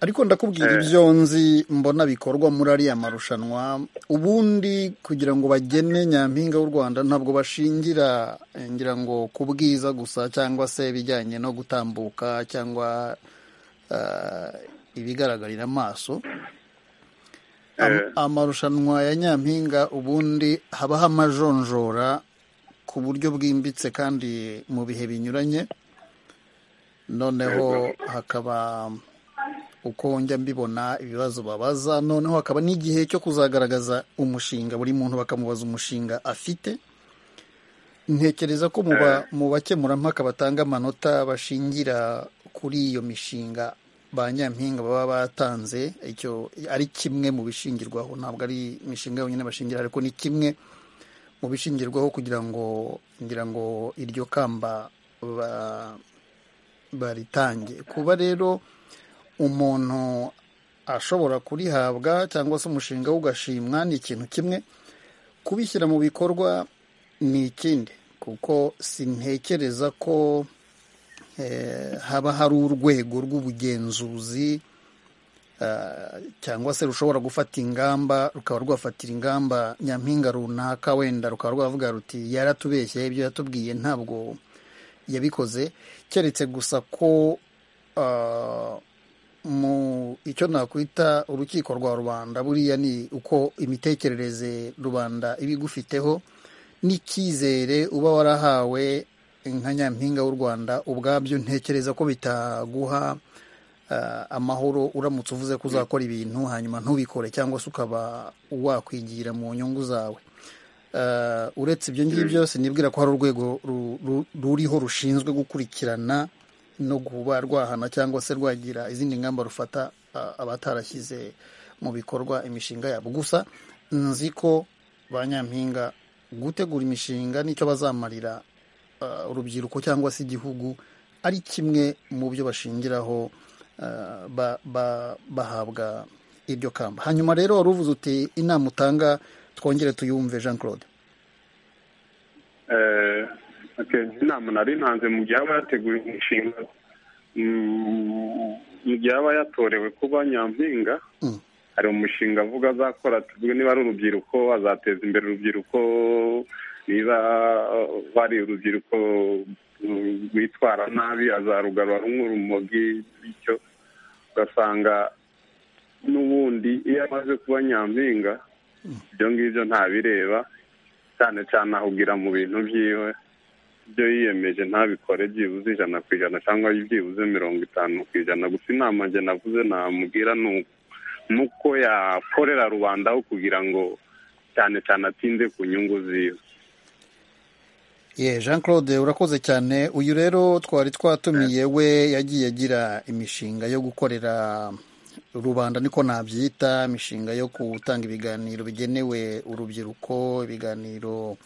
[SPEAKER 1] ariko ndakubwira ibyo nzi mbona bikorwa muri ariya marushanwa ubundi kugira ngo bagene nyampinga w'u rwanda ntabwo bashingira ngira ngo ku bwiza gusa cyangwa se ibijyanye no gutambuka cyangwa ibigaragarira amaso amarushanwa ya nyampinga ubundi habaho amajonjora ku buryo bwimbitse kandi mu bihe binyuranye noneho hakaba uko njya mbibona ibibazo babaza noneho hakaba n'igihe cyo kuzagaragaza umushinga buri muntu bakamubaza umushinga afite ntekereza ko mu bakemurampaka batanga amanota bashingira kuri iyo mishinga ba nyampinga baba batanze icyo ari kimwe mu bishingirwaho ntabwo ari imishinga yonyine bashingira ariko ni kimwe mu bishingirwaho kugira ngo ngira ngo iryo kamba baritange kuba rero umuntu ashobora kurihabwa cyangwa se umushinga we ugashimwa ni ikintu kimwe kubishyira mu bikorwa ni ikindi kuko sintekereza ko haba hari urwego rw'ubugenzuzi cyangwa se rushobora gufata ingamba rukaba rwafatira ingamba nyampinga runaka wenda rukaba rwavuga ruti yaratubeshye ibyo yatubwiye ntabwo yabikoze keretse gusa ko mu icyo nakwita urukiko rwa rubanda buriya ni uko imitekerereze rubanda iba igufiteho n'icyizere uba warahawe nka nyampinga w'u rwanda ubwabyo ntekereza ko bitaguha amahoro uramutse uvuze ko uzakora ibintu hanyuma ntubikore cyangwa se ukaba wakwigira mu nyungu zawe uretse ibyo ngibyo sinibwira ko hari urwego ruriho rushinzwe gukurikirana no kuba rwahana cyangwa se rwagira izindi ngamba rufata abatarashyize mu bikorwa imishinga yabo gusa nzi ko ba nyampinga gutegura imishinga n'icyo bazamarira urubyiruko cyangwa se igihugu ari kimwe mu byo bashingiraho bahabwa iryo kamba hanyuma rero wari uvuze uti inama utanga twongere tuyumve jean claude
[SPEAKER 11] inama nari ntanze mu gihe aba yateguye imishinga mu gihe aba yatorewe kuba nyampinga hari umushinga avuga azakora tuvuge niba ari urubyiruko azateza imbere urubyiruko niba bari urubyiruko rwitwara nabi azarugarura nk'urumogi bityo ugasanga n'ubundi iyo amaze kuba nyampinga ibyo ngibyo ntabireba cyane cyane ahugira mu bintu byiwe ibyo yiyemeje ntabikore byibuze ijana ku ijana cyangwa byibuze mirongo itanu ku ijana gusa inama njye navuze namubwira ni uko yakorera rubanda aho kugira ngo cyane cyane atinde ku nyungu ziwe
[SPEAKER 1] ye jean claude urakoze cyane uyu rero twari twatumiye we yagiye agira imishinga yo gukorera rubanda niko nabyita imishinga yo gutanga ibiganiro bigenewe urubyiruko ibiganiro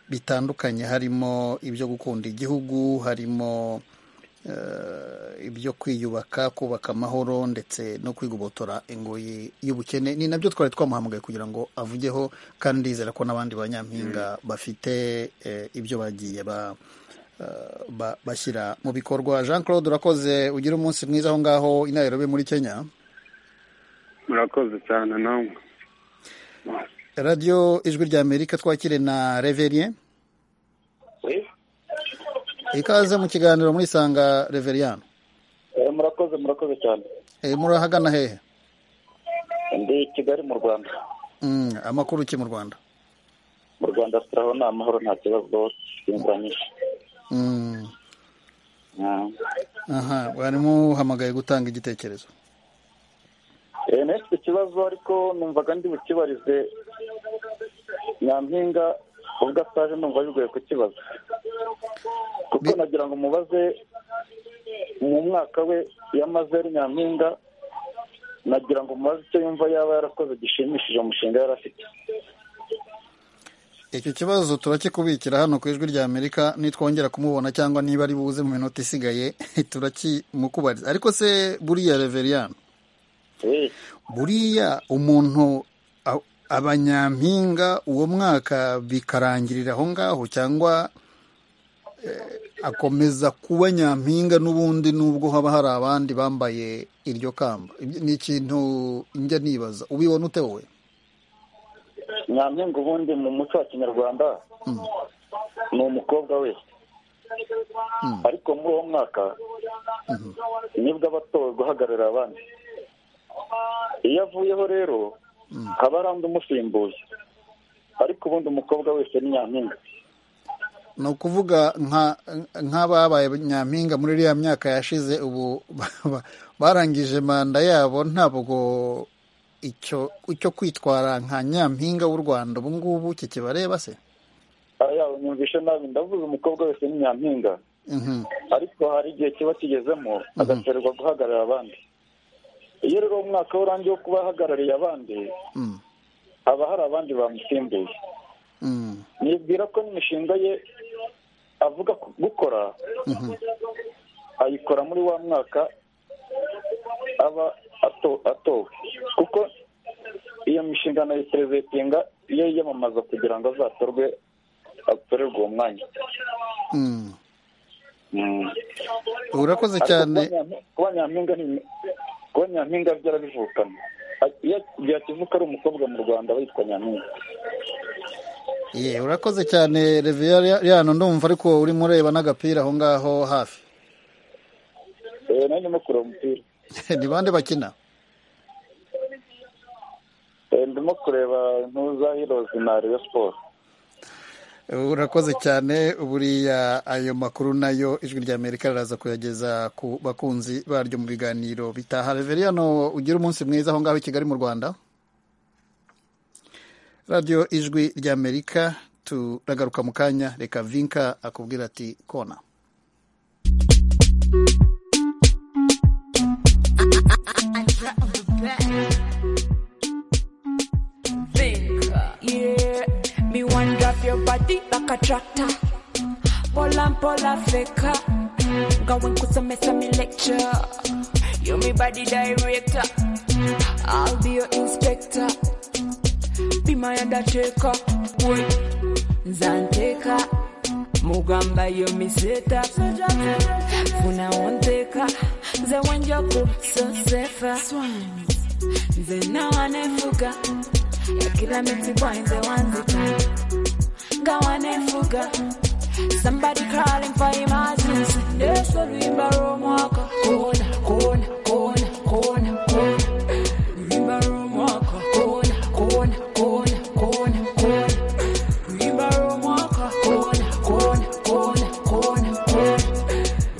[SPEAKER 1] bitandukanye harimo ibyo gukunda igihugu harimo ibyo kwiyubaka kubaka amahoro ndetse no kwigobotora ingoyi y'ubukene ni nabyo twari twamuhamagaye kugira ngo avugeho kandi ndizera ko n'abandi banyampinga bafite ibyo bagiye bashyira mu bikorwa jean claude urakoze ugire umunsi mwiza aho ngaho inayero be muri kenya
[SPEAKER 11] murakoze cyane namwe
[SPEAKER 1] radiyo ijwi rya amerika twakire na reveriye ikaze mu kiganiro muri sanga reveriyano
[SPEAKER 12] murakoze murakoze cyane
[SPEAKER 1] murahagana hehe
[SPEAKER 12] ndi kigali mu rwanda
[SPEAKER 1] amakuru ki mu rwanda
[SPEAKER 12] mu rwanda turabona amahoro nta kibazo imvura nyinshi
[SPEAKER 1] aha bari muhamagaye gutanga igitekerezo
[SPEAKER 12] ntese ikibazo ariko numvaga ndi bukibarize nyampinga ubwo ataje numva bigoye kukibaza kuko nagira ngo mubaze mu mwaka we yamaze ari nyampinga nagira ngo mubaze icyo yumva yaba yarakoze gishimishije umushinga yari afite
[SPEAKER 1] icyo kibazo turakikubikira hano ku ijwi rya amerika nitwongera kumubona cyangwa niba ari buze mu minota isigaye turakimukubariza ariko se buriya reveriyano buriya umuntu abanyampinga uwo mwaka bikarangirira aho ngaho cyangwa akomeza kuba nyampinga n'ubundi n'ubwo haba hari abandi bambaye iryo kamba ni ikintu njya nibaza ubibona ute wowe
[SPEAKER 12] nyampinga ubundi mu muco wa kinyarwanda ni umukobwa we ariko muri uwo mwaka nibwo aba atowe guhagararira abandi iyo avuyeho rero haba hari undi umusimbuye ariko ubundi umukobwa wese ni nyampinga
[SPEAKER 1] ni ukuvuga nk'ababaye nyampinga muri iriya myaka yashize ubu barangije manda yabo ntabwo icyo kwitwara nka nyampinga w'u rwanda ubu ngubu kikibareba se
[SPEAKER 12] yaba nyumvishe nabi ndavuze umukobwa wese ni nyampinga ariko hari igihe kiba kigezemo agaterwa guhagararira abandi iyo rero umwaka we urangiye wo kuba ahagarariye abandi haba hari abandi bamusimbuye nibwira ko n'imishinga ye avuga gukora ayikora muri wa mwaka aba atowe kuko iyo mishinga na perezitinga iyo yiyamamaza kugira ngo azatorwe atorerwe uwo mwanya
[SPEAKER 1] urakoze cyane
[SPEAKER 12] kuba nyampinga kuba nyampinga byarabivukana byakivuka ari umukobwa mu rwanda witwa nyampinga
[SPEAKER 1] ye urakoze cyane reviya yano ndumva ariko urimo ureba n'agapira aho ngaho hafi
[SPEAKER 12] nanjye ndimo kureba umupira
[SPEAKER 1] ni bande bakina
[SPEAKER 12] ndimo kureba ntuza hirozi na reyo siporo
[SPEAKER 1] urakoze cyane buriya ayo makuru nayo ijwi ry'amerika riraza kuyageza ku bakunzi baryo mu biganiro bitaha reveriyano ugire umunsi mwiza aho ngaho i kigali mu rwanda radiyo ijwi ry'amerika turagaruka mu kanya reka vinka akubwira ati kona
[SPEAKER 13] Me one drop your body like a tractor. Pola pola faker. Going to some mess me lecture. You me body director. I'll be your inspector. Be my undertaker. Wait. Zanteka. Mugamba yo me seta. Funa onteka. Ze wanjoku so sefa. Ze na wanefuka. ya kila miti kwanze wanzika ngawanefuga somebody calling for emergency ndeso lwimba lwomwaka kona kona kona kona kona lwimba lwomwaka kona kona kona kona kona lwimba lwomwaka kona kona kona kona kona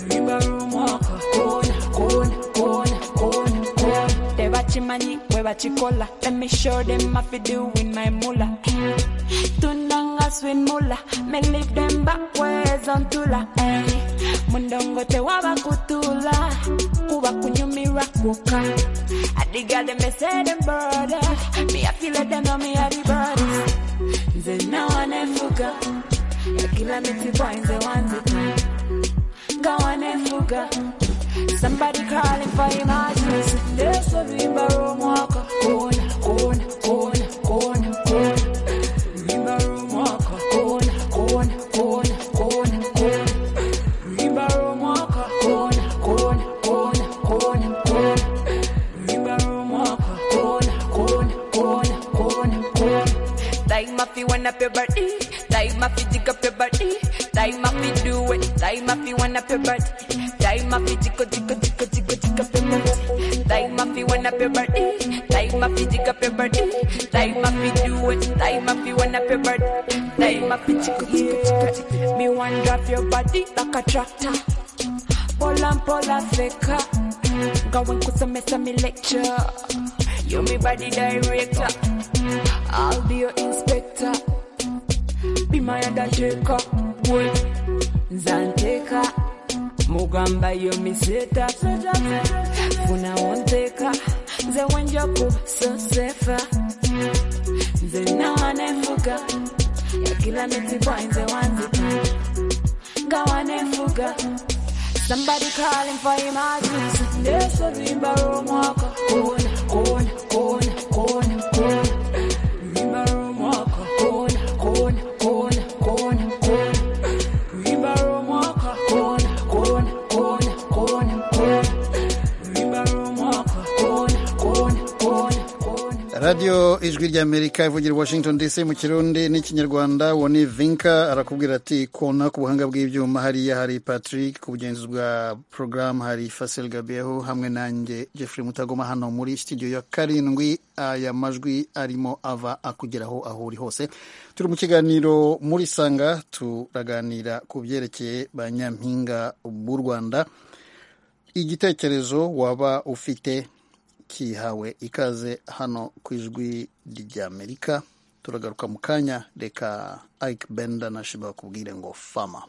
[SPEAKER 13] lwimba lwomwaka kona kona kona kona kona tebakimanyi webakikola let me show them I fi doing my mula. Tunanga swin mula, me leave them backwards on tula. Eh. Mundongo te waba kutula, kuba kunyumira kuka. Adiga them me say them brother, me I feel like them on me a the brothers. Nze na wanefuga, ya kila miti boy nze wanzika. Nga wanefuga, somebody calling for emergency. Ndeso vimba romwaka, kona, kona, kona, kona, kona. Rimba romwaka, kona, kona, kona, kona, kona. Rimba romwaka, kona, kona, kona, kona, kona. Rimba romwaka, kona, kona, kona, kona, kona. Time mafi wanna pay body, time mafi dig up your body, time mafi do it, time mafi wanna pay body, time mafi tickle tickle tickle tickle tickle pay body, time mafi wanna pay body, time mafi dig up your body, time mafi do it, time mafi wanna pay body, time mafi tickle tickle tickle tickle. Me one drop your body like a tractor, pola pola faker, going kusemesa me lecture, you me body director. I'll be your inspector. Be my undertaker. Boy, Zanteka. Mugamba yo miseta. Funa onteka. Ze wanjoku so sefa. Ze na wanefuga. Ya kila miti boy ze wanzika. Ga wanefuga. Somebody calling for emergency. Ndeso vimba romwaka. Kona, kona, kona, kona, kona.
[SPEAKER 1] radiyo ijwi ry'amerika ivugira i washington dc mu kirundi n'ikinyarwanda uwo ni vinka arakubwira ati kona ku buhanga bw'ibyuma hariya hari patrick ku bugenzuzi bwa porogaramu hari fasel gabeho hamwe nanjye jeffrey mutagoma hano muri studio ya karindwi aya majwi arimo ava akugeraho aho uri hose turi mu kiganiro muri sanga turaganira ku byerekeye ba nyampinga b'u rwanda igitekerezo waba ufite kihawe ikaze hano ku ijwi ry'amerika turagaruka mu kanya reka ayike benda na shiba bakubwire ngo fama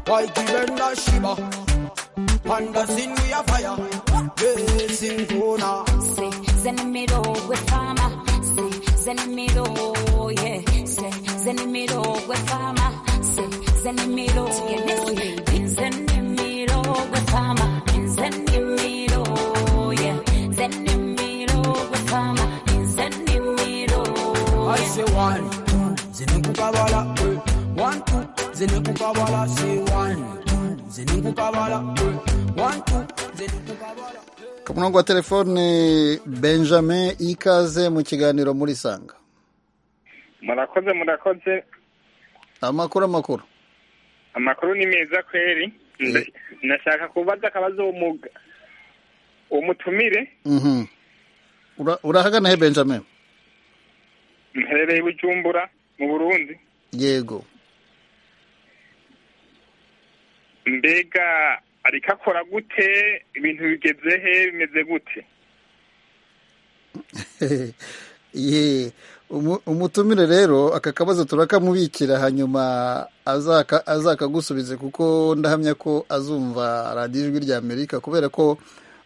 [SPEAKER 14] Why given a shiver? Panda sin we a fire. Yeah, sing Kona.
[SPEAKER 8] Say, Zenimiro with farmer. Say, Zenimiro, yeah. Say, Zenimiro with farmer. Say, Zenimiro, yeah. Zenimiro with farmer. Zenimiro, yeah. Zenimiro with farmer. Zenimiro,
[SPEAKER 14] I say one, two, zinukukabala. One, two, zinukukabala. Say one, two, zinukukabala. One, two, zinukukabala.
[SPEAKER 1] ku murongo wa telefone benjamin ikaze mu kiganiro muri sanga
[SPEAKER 15] murakoze murakoze
[SPEAKER 1] amakuru amakuru
[SPEAKER 15] amakuru ni meza kweri Nda- ndashaka kubaza akabazo uwo muga umutumire
[SPEAKER 1] Mhm. Ura- urahagana he benjamin
[SPEAKER 15] mperereye i bujumbura mu burundi
[SPEAKER 1] yego
[SPEAKER 15] mbega ariko akora gute ibintu bigeze he bimeze gute
[SPEAKER 1] ye umu- umutumire rero aka kabazo turakamubikira hanyuma azaka- azakagusubize kuko ndahamya ko azumva radiyo ijwi rya amerika kubera ko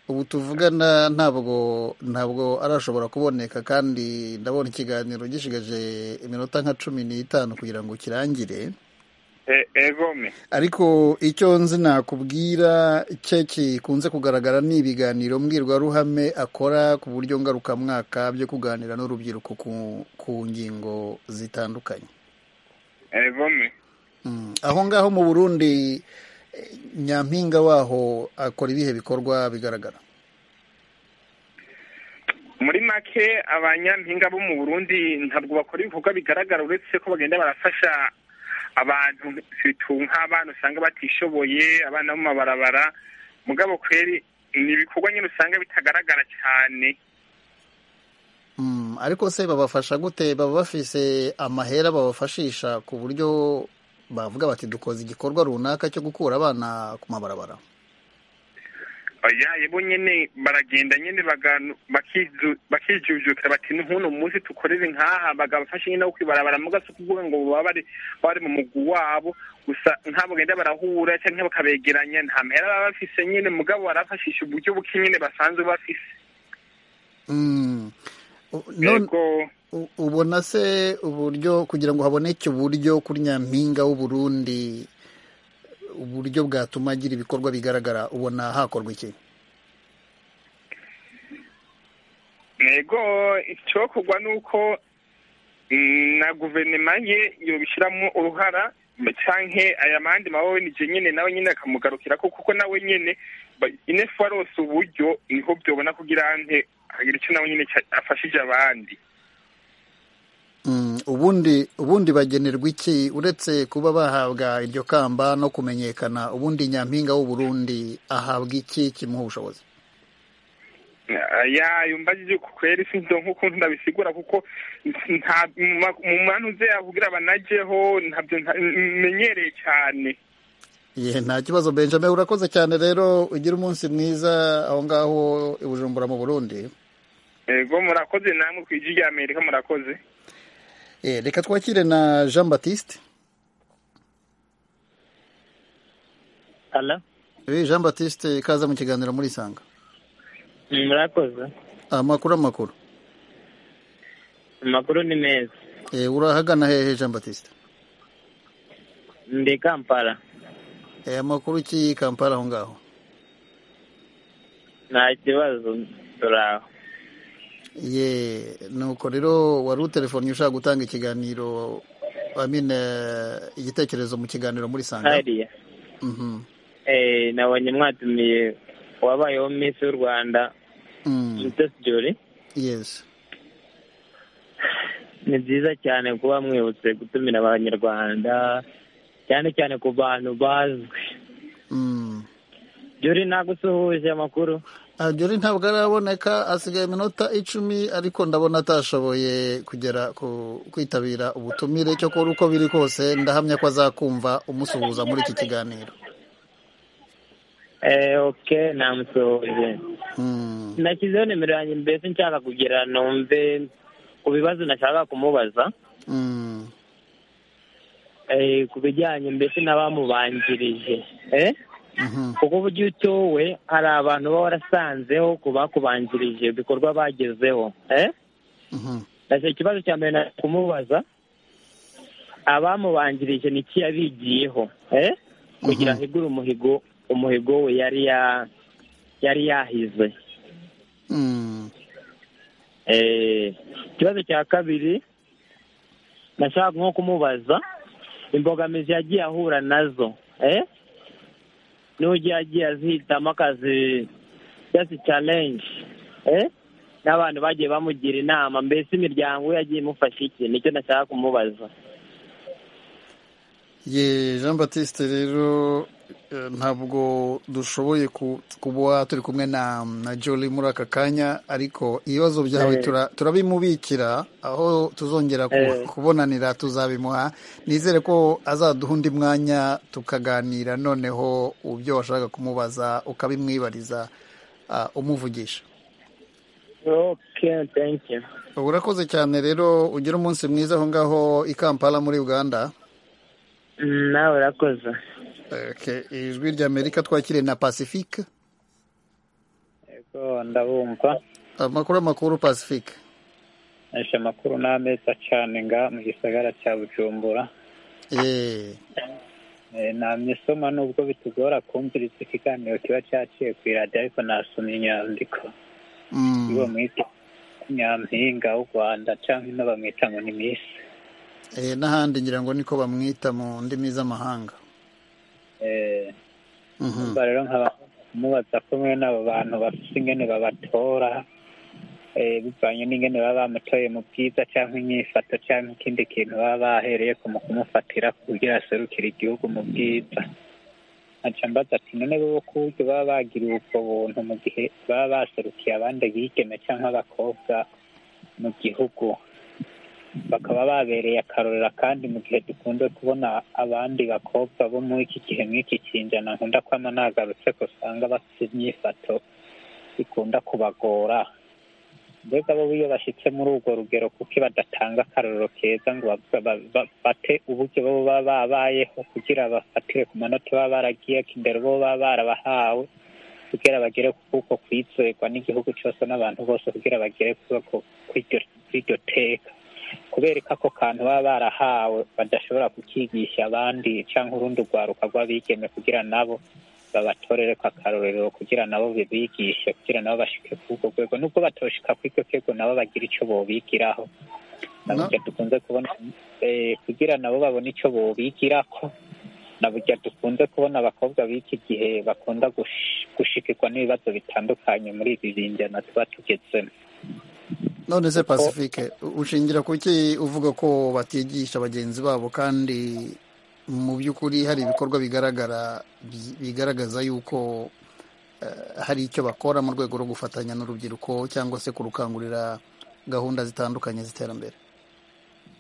[SPEAKER 1] ubu tuvugana ntabwo ntabwo arashobora kuboneka kandi ndabona ikiganiro gishigaje iminota nka cumi n'itanu kugira ngo kirangire
[SPEAKER 15] E- egome
[SPEAKER 1] ariko icyo nzi nakubwira cye kikunze kugaragara ni ibiganiro mbwirwaruhame akora ku buryo ngarukamwaka byo kuganira n'urubyiruko ku, ku ngingo zitandukanye
[SPEAKER 15] egome
[SPEAKER 1] Mm. aho ngaho mu burundi eh, nyampinga waho akora ibihe bikorwa bigaragara
[SPEAKER 15] muri make abanyampinga bo mu burundi ntabwo bakora ibikorwa bigaragara uretse ko bagenda barafasha abantu situ nk'abana usanga batishoboye abana bo mu mabarabara mugabo kweri ni ibikorwa nyine usanga bitagaragara cyane
[SPEAKER 1] Mm, ariko se babafasha gute baba bafise amahera babafashisha ku buryo bavuga bati dukoze igikorwa runaka cyo gukura abana ku mabarabara
[SPEAKER 15] oya bo nyine baragenda nyine baganu- bakizu- bakijujutira bati ntuno munsi tukorere nk'aha bagafasha nyine no kwibarabara mu gaso kuvuga ngo baba bari bari mu mugwi wabo gusa nk'abo bagenda barahura cyangwa bakabegeranya nta mahera baba bafise nyine mugabo barafashisha uburyo buke nyine basanzwe bafise
[SPEAKER 1] Mm. U- none- u- ubona se uburyo kugira ngo haboneke uburyo kuri nyampinga w'uburundi uburyo bwatuma agira ibikorwa bigaragara ubona hakorwa iki
[SPEAKER 15] ntego icyokugwa ni uko mm, na guverinoma ye yobishyiramo uruhara canke aya mandi maboneje nyine nawe nyine akamugarukira ko kuko nawe nyine ba- inefu warose uburyo niho byobona kugira nte hagira icyo nawe nyine ca- afashije abandi
[SPEAKER 1] Mm, ubundi ubundi bagenerwa iki uretse kuba bahabwa iryo kamba no kumenyekana ubundi nyampinga w'uburundi ahabwa iki kimuha ubushobozi
[SPEAKER 15] ya yumbajije ku kwera isi ndo nk'ukuntu ndabisigura kuko nta mu ma- mu manu ze yavugira banajeho ntabyo nta- menyereye cyane
[SPEAKER 1] ye nta kibazo benjamin urakoze cyane rero ugira umunsi mwiza aho ngaho i bujumbura mu burundi
[SPEAKER 15] ego murakoze namwe ku ijwi rya amerika murakoze
[SPEAKER 1] Eh, reka twakire na jean baptiste
[SPEAKER 16] Hello?
[SPEAKER 1] Eh, jean baptiste kaza mu kiganiro muri sanga
[SPEAKER 16] Murakoze.
[SPEAKER 1] amakuru amakuru
[SPEAKER 16] Amakuru ni meza.
[SPEAKER 1] Eh, urahagana hehe jean baptiste
[SPEAKER 16] Ndi Kampala.
[SPEAKER 1] Eh, amakuru ki kampala aho ngaho
[SPEAKER 16] Nta kibazo turaho.
[SPEAKER 1] ye nuko rero wari utelefoni ushaka gutanga ikiganiro amine igitekerezo mu kiganiro muri sanga
[SPEAKER 16] Hariya.
[SPEAKER 1] Mhm.
[SPEAKER 16] Eh, nabonye mwatumiye wabayeho Miss w'u Rwanda,
[SPEAKER 1] Mm,
[SPEAKER 16] Mutesi Jolly.
[SPEAKER 1] yes
[SPEAKER 16] Ni byiza cyane kuba mwibutse gutumira abanyarwanda, cyane cyane ku bantu bazwi.
[SPEAKER 1] Mm.
[SPEAKER 16] Jolly nagusuhuje amakuru.
[SPEAKER 1] Ah, Jolly ntabwo araboneka asigaye iminota icumi ariko ndabona atashoboye kugera ku kwitabira ubutumire cyakora uko biri kose ndahamya ko azakumva umusuhuza muri iki kiganiro
[SPEAKER 16] Eh, okay, namusuhuje.
[SPEAKER 1] Mm,
[SPEAKER 16] Nashyizeho nimero yanjye mbese nshaka kugira numve ku bibazo nashaka kumubaza.
[SPEAKER 1] mm,
[SPEAKER 16] ku bijyanye mbese n'abamubanjirije kuko uburyo utowe hari abantu baba warasanzeho ku bakubanjirije ibikorwa bagezeho ndashaka ikibazo cya mbere nari kumubaza abamubanjirije ni iki yabigiyeho kugira ahigure umuhigo umuhigo we yari ya yari yahize ikibazo cya kabiri nashaka nko kumubaza imbogamizi yagiye ahura nazo n'ugiye agiye azihitamo akazi just challenge n'abantu bagiye bamugira inama mbese imiryango ye yagiye imufasha iki nicyo nashaka kumubaza
[SPEAKER 1] ye jean batiste rero eh, ntabwo dushoboye ku- kuba turi kumwe na na joli muri aka kanya ariko ibibazo byawe
[SPEAKER 16] Eh.
[SPEAKER 1] tura- turabimubikira aho tuzongera ku-
[SPEAKER 16] Eh.
[SPEAKER 1] kubonanira tuzabimuha nizere ko azaduha undi mwanya tukaganira noneho ibyo washaka kumubaza ukabimwibariza ah, umuvugisha
[SPEAKER 16] okay thank you
[SPEAKER 1] urakoze cyane rero ugire umunsi mwiza aho ngaho i kampala muri uganda
[SPEAKER 16] Mm, nawe urakoze
[SPEAKER 1] Okay, ijwi ry'amerika twakiriye na pacifique
[SPEAKER 17] Yego, ndabumva
[SPEAKER 1] amakuru amakuru pacifique
[SPEAKER 17] aje amakuru n'ameza cyane nga mu gisagara cya bujumbura Eh, namye soma nubwo bitugora kumviriza ikiganiro kiba cyaciye ku iradiyo ariko nasomye inyandiko iwo mwita nyampinga w'u rwanda cyangwa ino bamwita ngo ni misi
[SPEAKER 1] Eh, n'ahandi ngira ngo niko bamwita mu ndimi z'amahanga
[SPEAKER 17] Eh,
[SPEAKER 1] Mhm.
[SPEAKER 17] umva rero nkaba mubaza ko mwe n'abo bantu bafite ingene babatora eh, bivanye n'ingene baba bamutoye mu bwiza cyangwa inyifato cyangwa ikindi kintu baba bahereye ku mu kumufatira kugira aserukire igihugu mu bwiza nkaca mbaza ati none bo kuburyo baba bagiriwe ubwo buntu mu gihe baba baserukiye abandi bigeme cyangwa abakobwa mu gihugu bakaba babereye akarorera kandi mu gihe dukunze kubona abandi bakobwa bo muri iki gihe mw'iki kinjana nkunda kwama nagarutse ko usanga bafite imyifato ikunda kubagora mbega bo iyo bashyitse muri urwo rugero kuki badatanga akarorero keza ngo bavuga- ba- ba- bate uburyo bo baba babayeho kugira bafatire ku manota baba baragiye kindero bo baba barabahawe kugira bagere ku kuko kwizerwa n'igihugu cyose n'abantu bose kugira bagere kuba ku- kw'iryo- kw'iryo teka kubereka ako kantu baba barahawe badashobora kukigisha abandi cyangwa urundi rwaruka rw'abigeme kugira nabo babatorere ko akarorero kugira nabo bibigishe kugira nabo bashike kuri urwo rwego nubwo batoshika kuri iryo rwego nabo bagira icyo bobigiraho
[SPEAKER 1] No.
[SPEAKER 17] nabujya dukunze kubona eh, kugira nabo babone icyo bobigirako nabujya dukunze kubona abakobwa b'iki gihe bakunda gush- gushikirwa n'ibibazo bitandukanye muri ibi binjyana tuba tugezemo
[SPEAKER 1] none se pacifique ushingira ku ki uvuga ko batigisha bagenzi babo kandi mu by'ukuri hari ibikorwa bigaragara bi- bigaragaza yuko eh, hari icyo bakora mu rwego rwo gufatanya n'urubyiruko cyangwa se kurukangurira gahunda zitandukanye z'iterambere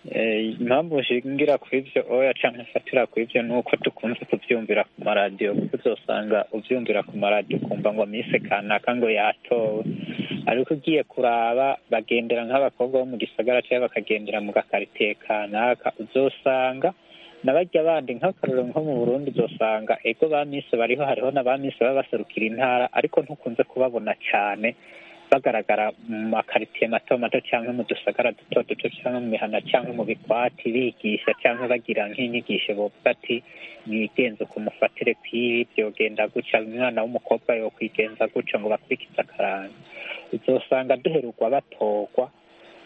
[SPEAKER 17] Eh, impamvu nshingira ku ibyo oya cyangwa nfatira ku ibyo ni uko dukunze kubyumvira ku maradiyo kuko uzosanga ubyumvira ku maradiyo ukumva ngo mise kanaka ngo yatowe ariko ugiye kuraba bagendera nk'abakobwa bo mu gisagara cyangwa bakagendera mu gakaritsiye kanaka uzosanga nabajya abandi nk'akarorero nko mu burundi uzosanga ego ba mise bariho hariho na ba mise baba baserukira intara ariko ntukunze kubabona cyane bagaragara mu makaritsiye mato mato cyangwa mu dusagara duto duto cyangwa mu mihana cyangwa mu bikwati bigisha cyangwa bagira nk'inyigisho bavuga ati mwigenze ku mufatire kw'ibi byogenda gutya umwana w'umukobwa yokwigenza gutya ngo bakurikize akaranga uzosanga duherurwa batorwa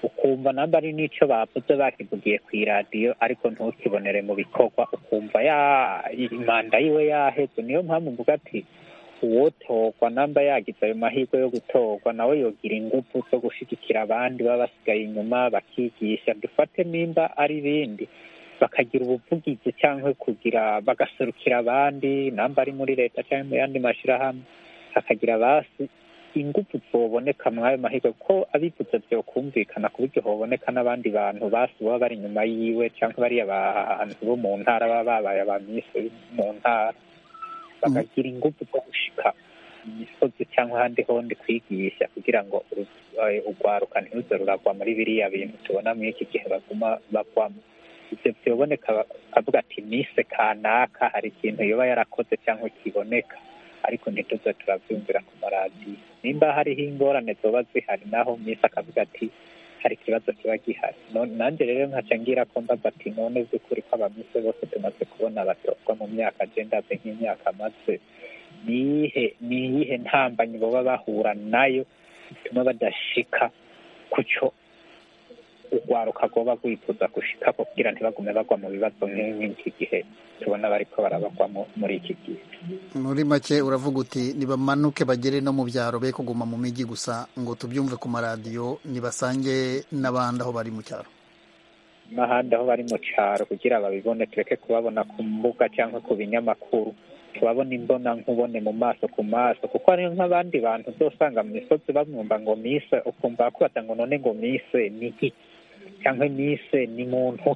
[SPEAKER 17] ukumva namba ari n'icyo bavuze bakivugiye ku iradiyo ariko ntukibonere mu bikorwa ukumva ya imanda yiwe yaheze niyo mpamvu mvuga ati uwotorwa namba yagize ayo mahirwe yo gutorwa nawe yogira ingufu zo gushyigikira abandi baba basigaye inyuma bakigisha dufate nimba ari ibindi bakagira ubuvugizi cyangwa kugira bagaserukira abandi namba ari muri leta cyangwa mu yandi mashyirahamwe hakagira abasi ingufu zoboneka muri ayo mahirwe kuko abivuze byokumvikana ku buryo hoboneka n'abandi bantu basi baba bari inyuma yiwe cyangwa bariya bantu bo mu ntara baba babaye abamisi mu ntara bakagira ingufu zo gushika mu misozi cyangwa ahandi hondi kwigisha kugira ngo uru- eh, urwaruka ntiruze ruragwa muri biriya bintu tubona muri iki gihe baguma bagwamo byoboneka akavuga ati mise kanaka hari ikintu yoba yarakoze cyangwa kiboneka ariko ntituze turabyumvira ku maradiyo nimba hariho ingorane zoba zihari naho mise akavuga ati hari ikibazo kiba gihari None- nanjye rero nkaca ngira ko mbaza ati none z'ukuri ko abamise bose tumaze kubona batozwa mu myaka agendaze nk'imyaka maze niyihe niyihe ntambanyi baba bahura nayo bituma badashika ku cyo urwaruka rwoba rwifuza gushika ko kugira ntibagume bagwa mu bibazo nk'iki gihe tubona bariko barabagwamo muri iki gihe
[SPEAKER 1] muri make uravuga uti nibamanuke bagere no mu byaro be kuguma mu mijyi gusa ngo tubyumve ku maradiyo nibasange n'abandi aho bari mu cyaro
[SPEAKER 17] n'ahandi aho bari mu cyaro kugira babibone tureke kubabona ku mbuga cyangwa ku binyamakuru tubabona imbona nkubone mu maso ku maso kuko hariho nk'abandi bantu uzosanga mu misozi bamwumva ngo mise ukumva bakubata ngo none ngo mise ni iki cyangwa mise ni muntu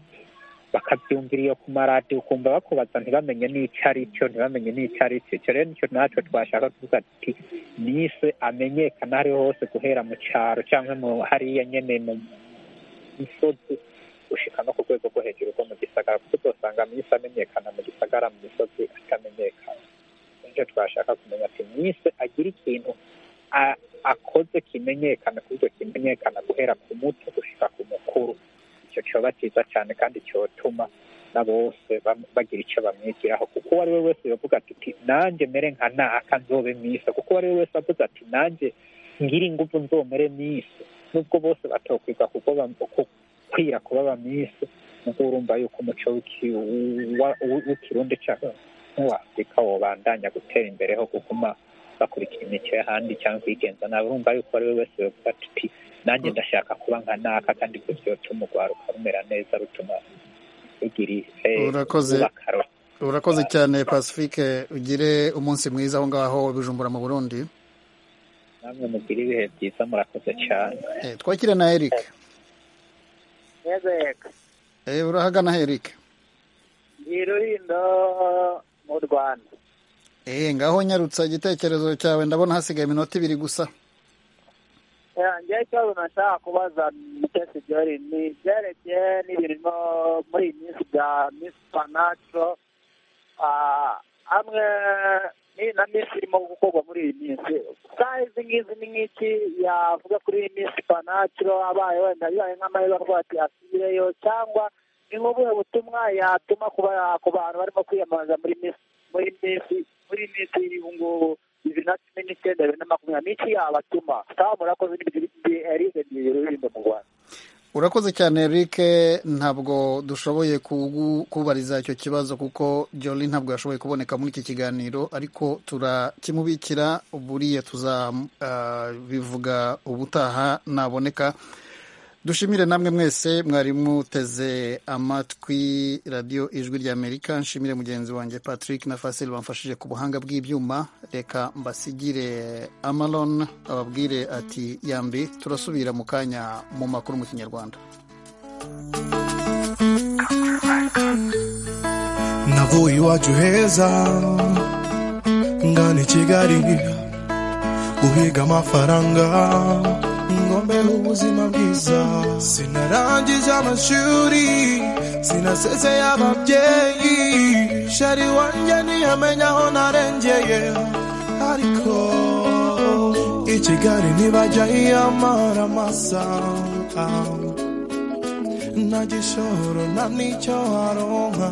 [SPEAKER 17] bakabyumvira iyo ku maradiyo ukumva bakubaza ntibamenye n'icyo ari cyo ntibamenye n'icyo ari cyo icyo rero nicyo natwe twashaka kuvuga ati mise amenyekana aho ariho hose guhera mu cyaro cyangwa mu hariya nyene mu misozi gushika no ku rwego rwo hejuru rwo mu gisagara kuko uzosanga misi amenyekana mu gisagara mu misozi atamenyekana nicyo twashaka kumenya ati misi agira ikintu a- akoze kimenyekana kubwo kimenyekana guhera ku muto gushika ku mukuru icyo cyoba cyiza cyane kandi cyotuma na bose bam- bagira icyo bamwigiraho kuko uwo ari we wese yavuga ati "Ti- nanjye mere nka naka nzobe misa kuko uwo ari we wese avuze ati nanjye ngiri ingufu nzomere misi nubwo bose batokwiga kuko bam- ku- kwira kuba abamisi nuko urumva yuko umuco w'iki- wa- w- w'ikirundi cyangwa n'uwafurika wobandanya gutera imbere ho kuguma bakurikira imico y'ahandi cyangwa kwigenza nawe urumva yuko ari we wese yovuga ati "Pi, nanjye ndashaka kuba nka naka kandi ibyo byotuma urwaruka rumera neza rutuma rugira eh,
[SPEAKER 1] Urakoze.
[SPEAKER 17] ruba akarorero
[SPEAKER 1] urakoze cyane pacifique ugire umunsi mwiza aho ngaho i bujumbura mu burundi
[SPEAKER 17] namwe mugira ibihe byiza murakoze cyane
[SPEAKER 1] Eh, twakira na eric
[SPEAKER 18] yego
[SPEAKER 1] Eh, urahagana eric
[SPEAKER 18] ndi ruhindo mu rwanda
[SPEAKER 1] Eh, ngaho nyarutsa igitekerezo cyawe ndabona hasigaye iminota ibiri gusa
[SPEAKER 18] Eh, njyewe ikibazo nashaka kubaza mutesi jori ni ibyerekeye n'ibirimo muri iyi minsi bya misi panatro hamwe ni na misi irimo gukorwa muri iyi minsi saa izi ngizi ni nk'iki yavuga kuri iyi misi panatro abaye wenda bibaye nk'amahirwe avuga ati asubireyo cyangwa ni nk'ubuhe butumwa yatuma ku ba- ku bantu barimo kwiyamamaza muri misi muri misi muri misi y'ubu ngubu bibiri na cumi n'icyenda bibiri na makumyabiri n'iki yabatuma sawa murakoze n'ibyo erize ngiye rurinda mu rwanda
[SPEAKER 1] urakoze cyane eric ntabwo dushoboye kugu- kubariza icyo kibazo kuko jolly ntabwo yashoboye kuboneka muri iki kiganiro ariko turakimubikira buriya tuzabivuga ubutaha naboneka dushimire namwe mwese mwari muteze amatwi radiyo ijwi ry'amerika nshimire mugenzi wanjye patrick na fasil bamfashije ku buhanga bw'ibyuma reka mbasigire amaron ababwire ati yambi turasubira mu kanya mu makuru mu kinyarwanda
[SPEAKER 10] navuye iwacu heza ngana i kigali guhiga amafaranga ngo mbeho ubuzima bwiza sinarangije amashuri sinaseseye ababyeyi shari wanjye ntiyamenya aho narengeye ariko i kigali ntibajya yiyamara amasaha nta gishoro nta n'icyo aronka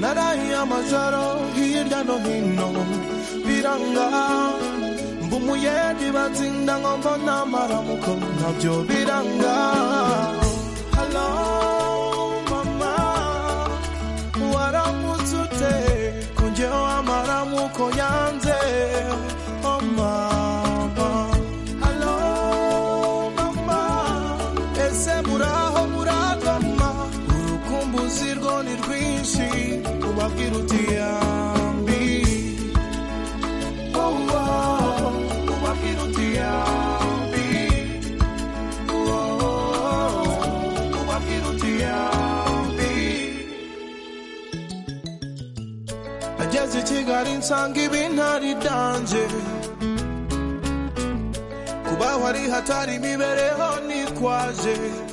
[SPEAKER 10] narahiye amajoro hirya no hino biranga mba umuyeyi batsinda ngo mbona amaramuko nabyo biranga halo mama waramutse ute ko njyewe amaramuko yanze oh mama halo mama ese muraho murakoma urukumbuzi rwo ni rwinshi kubabwira uti yambi oh, wow. kubabwira uti yambi oh, kubabwira uti yambi ageze i kigali nsanga ibintari byanjye kubaho ari hatari imibereho nitwaje